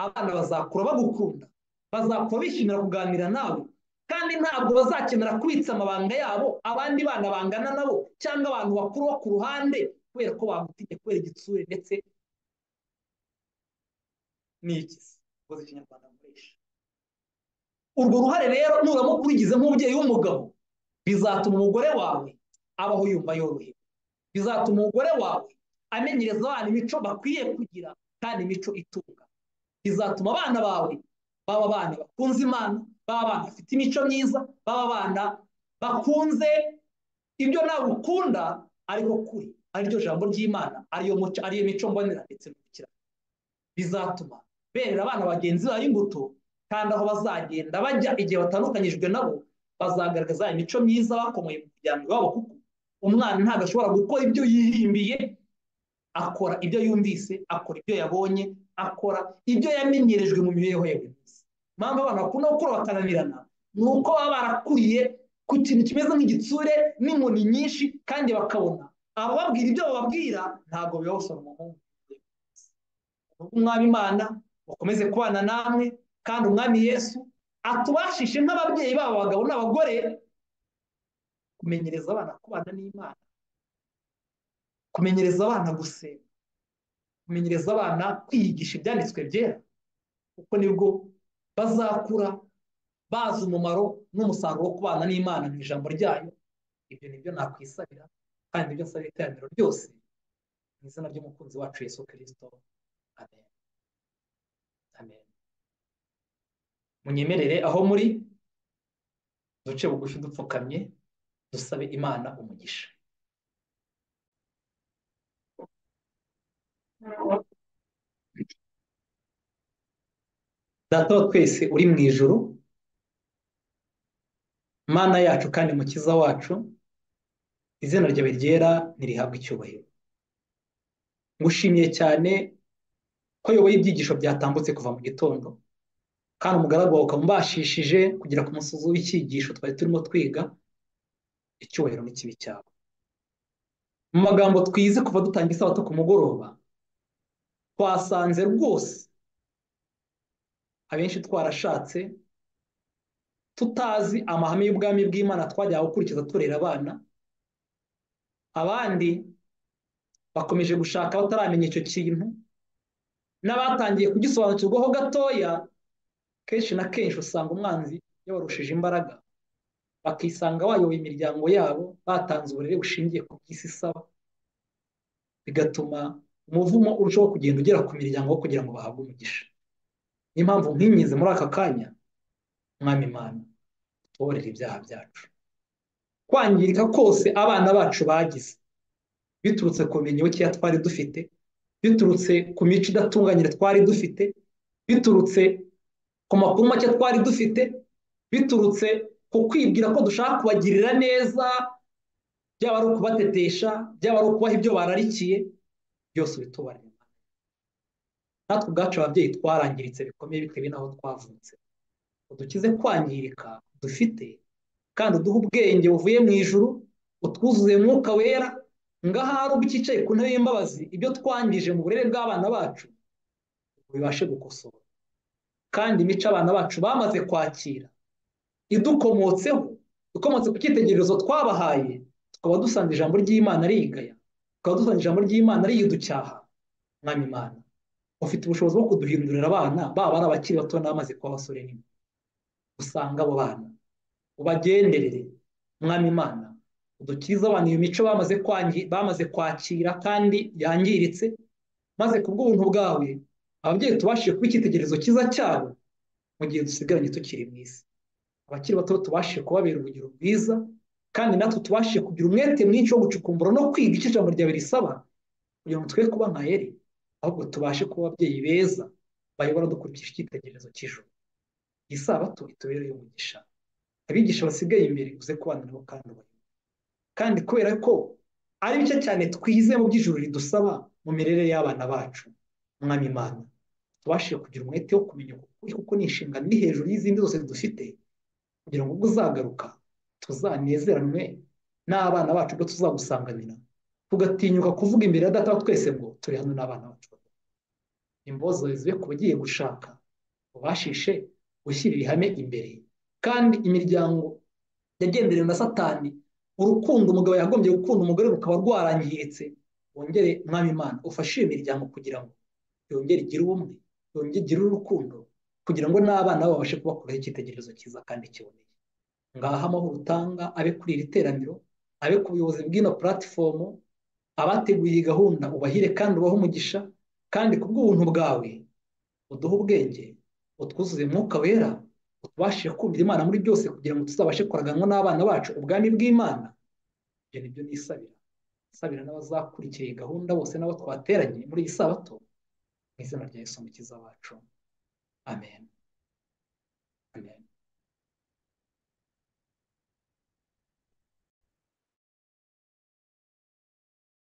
abana bazakura bagukunda bazakora bishimira kuganira nawe kandi ntabwo bazakenera kubitsa amabanga yabo abandi bana bangana nabo cyangwa abantu bakuru bo ku ruhande kubera ko bagutinye kubera igitsure ndetse n'igisi ukoze ikinyarwanda nkoresha urwo ruhare rero nuramuka urugize nk'umubyeyi w'umugabo bizatuma umugore wawe abaho yumva yorohewe bizatuma umugore wawe amenyereza abana imico bakwiye kugira kandi imico itunga izatuma abana bawe baba abana bakunze imana baba abana bafite imico myiza baba abana bakunze ibyo nawe ukunda ariko kuri ariryo jambo ry'imana ariyo muco ariyo mico mbonera ndetse n'ubukirana bizatuma berera abana bagenzi babo imbuto kandi aho bazagenda bajya igihe batandukanyijwe nabo bazagaragaza imico myiza bakomoye mu muryango wabo kuko umwana ntabwo ashobora gukora ibyo yihimbiye akora ibyo yumvise akora ibyo yabonye akora ibyo yamenyerejwe mu mibereho ya buri munsi impamvu abana bakunda gukora bakananirana ni uko baba barakuriye ku kintu kimeze nk'igitsure n'inkoni nyinshi kandi bakabona abababwira ibyo bababwira ntabwo bibabusaba umuhungu umwami imana bakomeze kubana namwe kandi umwami yesu atubashishe nk'ababyeyi babo abagabo n'abagore kumenyereza abana kubana n'imana kumenyereza abana gusenga kumenyereza abana kwiyigisha ibyanditswe byera kuko nibwo bazakura bazi umumaro n'umusaruro wo kubana n'imana mu ijambo ryayo ibyo ni byo nakwisabira kandi nibyo nsabira iteraniro ryose mu izina ry'umukunzi wacu yesu kirisito amen amen munyemerere aho muri duce bugufi dupfukamye dusabe imana umugisha data wa twese uri mu ijoro mana yacu kandi mukiza wacu izina ryawe ryera ntirihabwe icyubahiro ngushimiye cyane ko yoboye ibyigisho byatambutse kuva mu gitondo kandi umugaragu wawe ukamubashishije kugira ku musozi w'icyigisho twari turimo twiga icyubahiro n'ikibi cyawe mu magambo twize kuva dutangira isabato ku mugoroba twasanze rwose abenshi twarashatse tutazi amahame y'ubwami bw'imana twajyaga gukurikiza turera abana abandi bakomeje gushaka bataramenya icyo kintu n'abatangiye kugisobanukirwaho gatoya kenshi na kenshi usanga umwanzi yabarushije imbaraga bakisanga bayoboye imiryango yabo batanze uburere bushingiye ku by'isi isaba bigatuma umuvumo urushaho kugenda ugera ku miryango kugira ngo bahabwe umugisha niyo mpamvu nkinyize muri aka kanya mwami imana tuborere ibyaha byacu kwangirika kose abana bacu bagize biturutse ku bumenyi twari dufite biturutse ku mico idatunganyire twari dufite biturutse ku makuru make twari dufite biturutse ku kwibwira ko dushaka kubagirira neza byaba ari ukubatetesha byaba ari ukubaha ibyo bararikiye byose ubitubarira natwe ubwacu ababyeyi twarangiritse bikomeye bitewe n'aho twavutse udukize kwangirika dufite kandi uduhe ubwenge buvuye mu ijuru utwuzuye mwuka wera ngahari ubwo ukicaye ku ntebe y'imbabazi ibyo twangije mu burere bw'abana bacu bibashe gukosora kandi imico abana bacu bamaze kwakira idukomotseho ikomotse ku cyitegererezo twabahaye tukaba dusanga ijambo ry'imana rigaya tukaba dusanga ijambo ry'imana riyiducyaha mwami imana ufite ubushobozi bwo kuduhindurira abana baba ari abakiri bato n'amaze kuba abasore nini usanga abo bana ubagenderere mwami imana udukize abantu iyo mico bamaze bamaze kwakira kandi yangiritse maze ku bw'ubuntu bwawe ababyeyi tubashije kuba icyitegererezo cyiza cyabo mu gihe dusigaranye tukiri mu isi abakiri bato tubashije kubabera urugero rwiza kandi natwe tubashije kugira umwete mwinshi wo gucukumbura no kwiga icyo ijambo ryawe risaba kugira ngo twe kuba nka eri ahubwo tubashe kuba ababyeyi beza bayobora dukurikije icyitegererezo cy'ijoro isabato itubereye umugisha abigisha basigaye imbere uze kubana nabo kandi ubayoboye kandi kubera ko ari bike cyane twize mu by'ijoro ridusaba mu mirire y'abana bacu mwami imana tubashije kugira umwete wo kumenya ukuri kuko ni inshingano iri hejuru y'izindi zose dufite kugira ngo ubwo uzagaruka tuzanezeranwe n'abana bacu ubwo tuzagusanganira tugatinyuka kuvuga imbere ya data twese ngo turi hano n'abana bacu imbozo zive ku bagiye gushaka ubashishe gushyira ihame imbere kandi imiryango yagenderewe na satani urukundo umugabo yagombye gukunda umugore rukaba rwarangiritse wongere mwami imana ufashe iyo miryango kugira ngo yongere igire ubumwe yongere igire urukundo kugira ngo n'abana babashe kubakuraho icyitegererezo cyiza kandi kiboneye ngaha amahoro utanga abe kuri iri teraniro abe ku buyobozi bw'ino puratifomu abateguye iyi gahunda ubahire kandi ubahe umugisha kandi ku bw'ubuntu bwawe uduhe ubwenge utwuzuze umwuka wera utubashije kumvira imana muri byose kugira ngo tuzabashe kuraganwa n'abana bacu ubwami bw'imana ibyo ni byo nisabira nsabira n'abazakurikira iyi gahunda bose n'abo twateranye muri iyi sabato mu izina rya Yesu mukiza wacu amen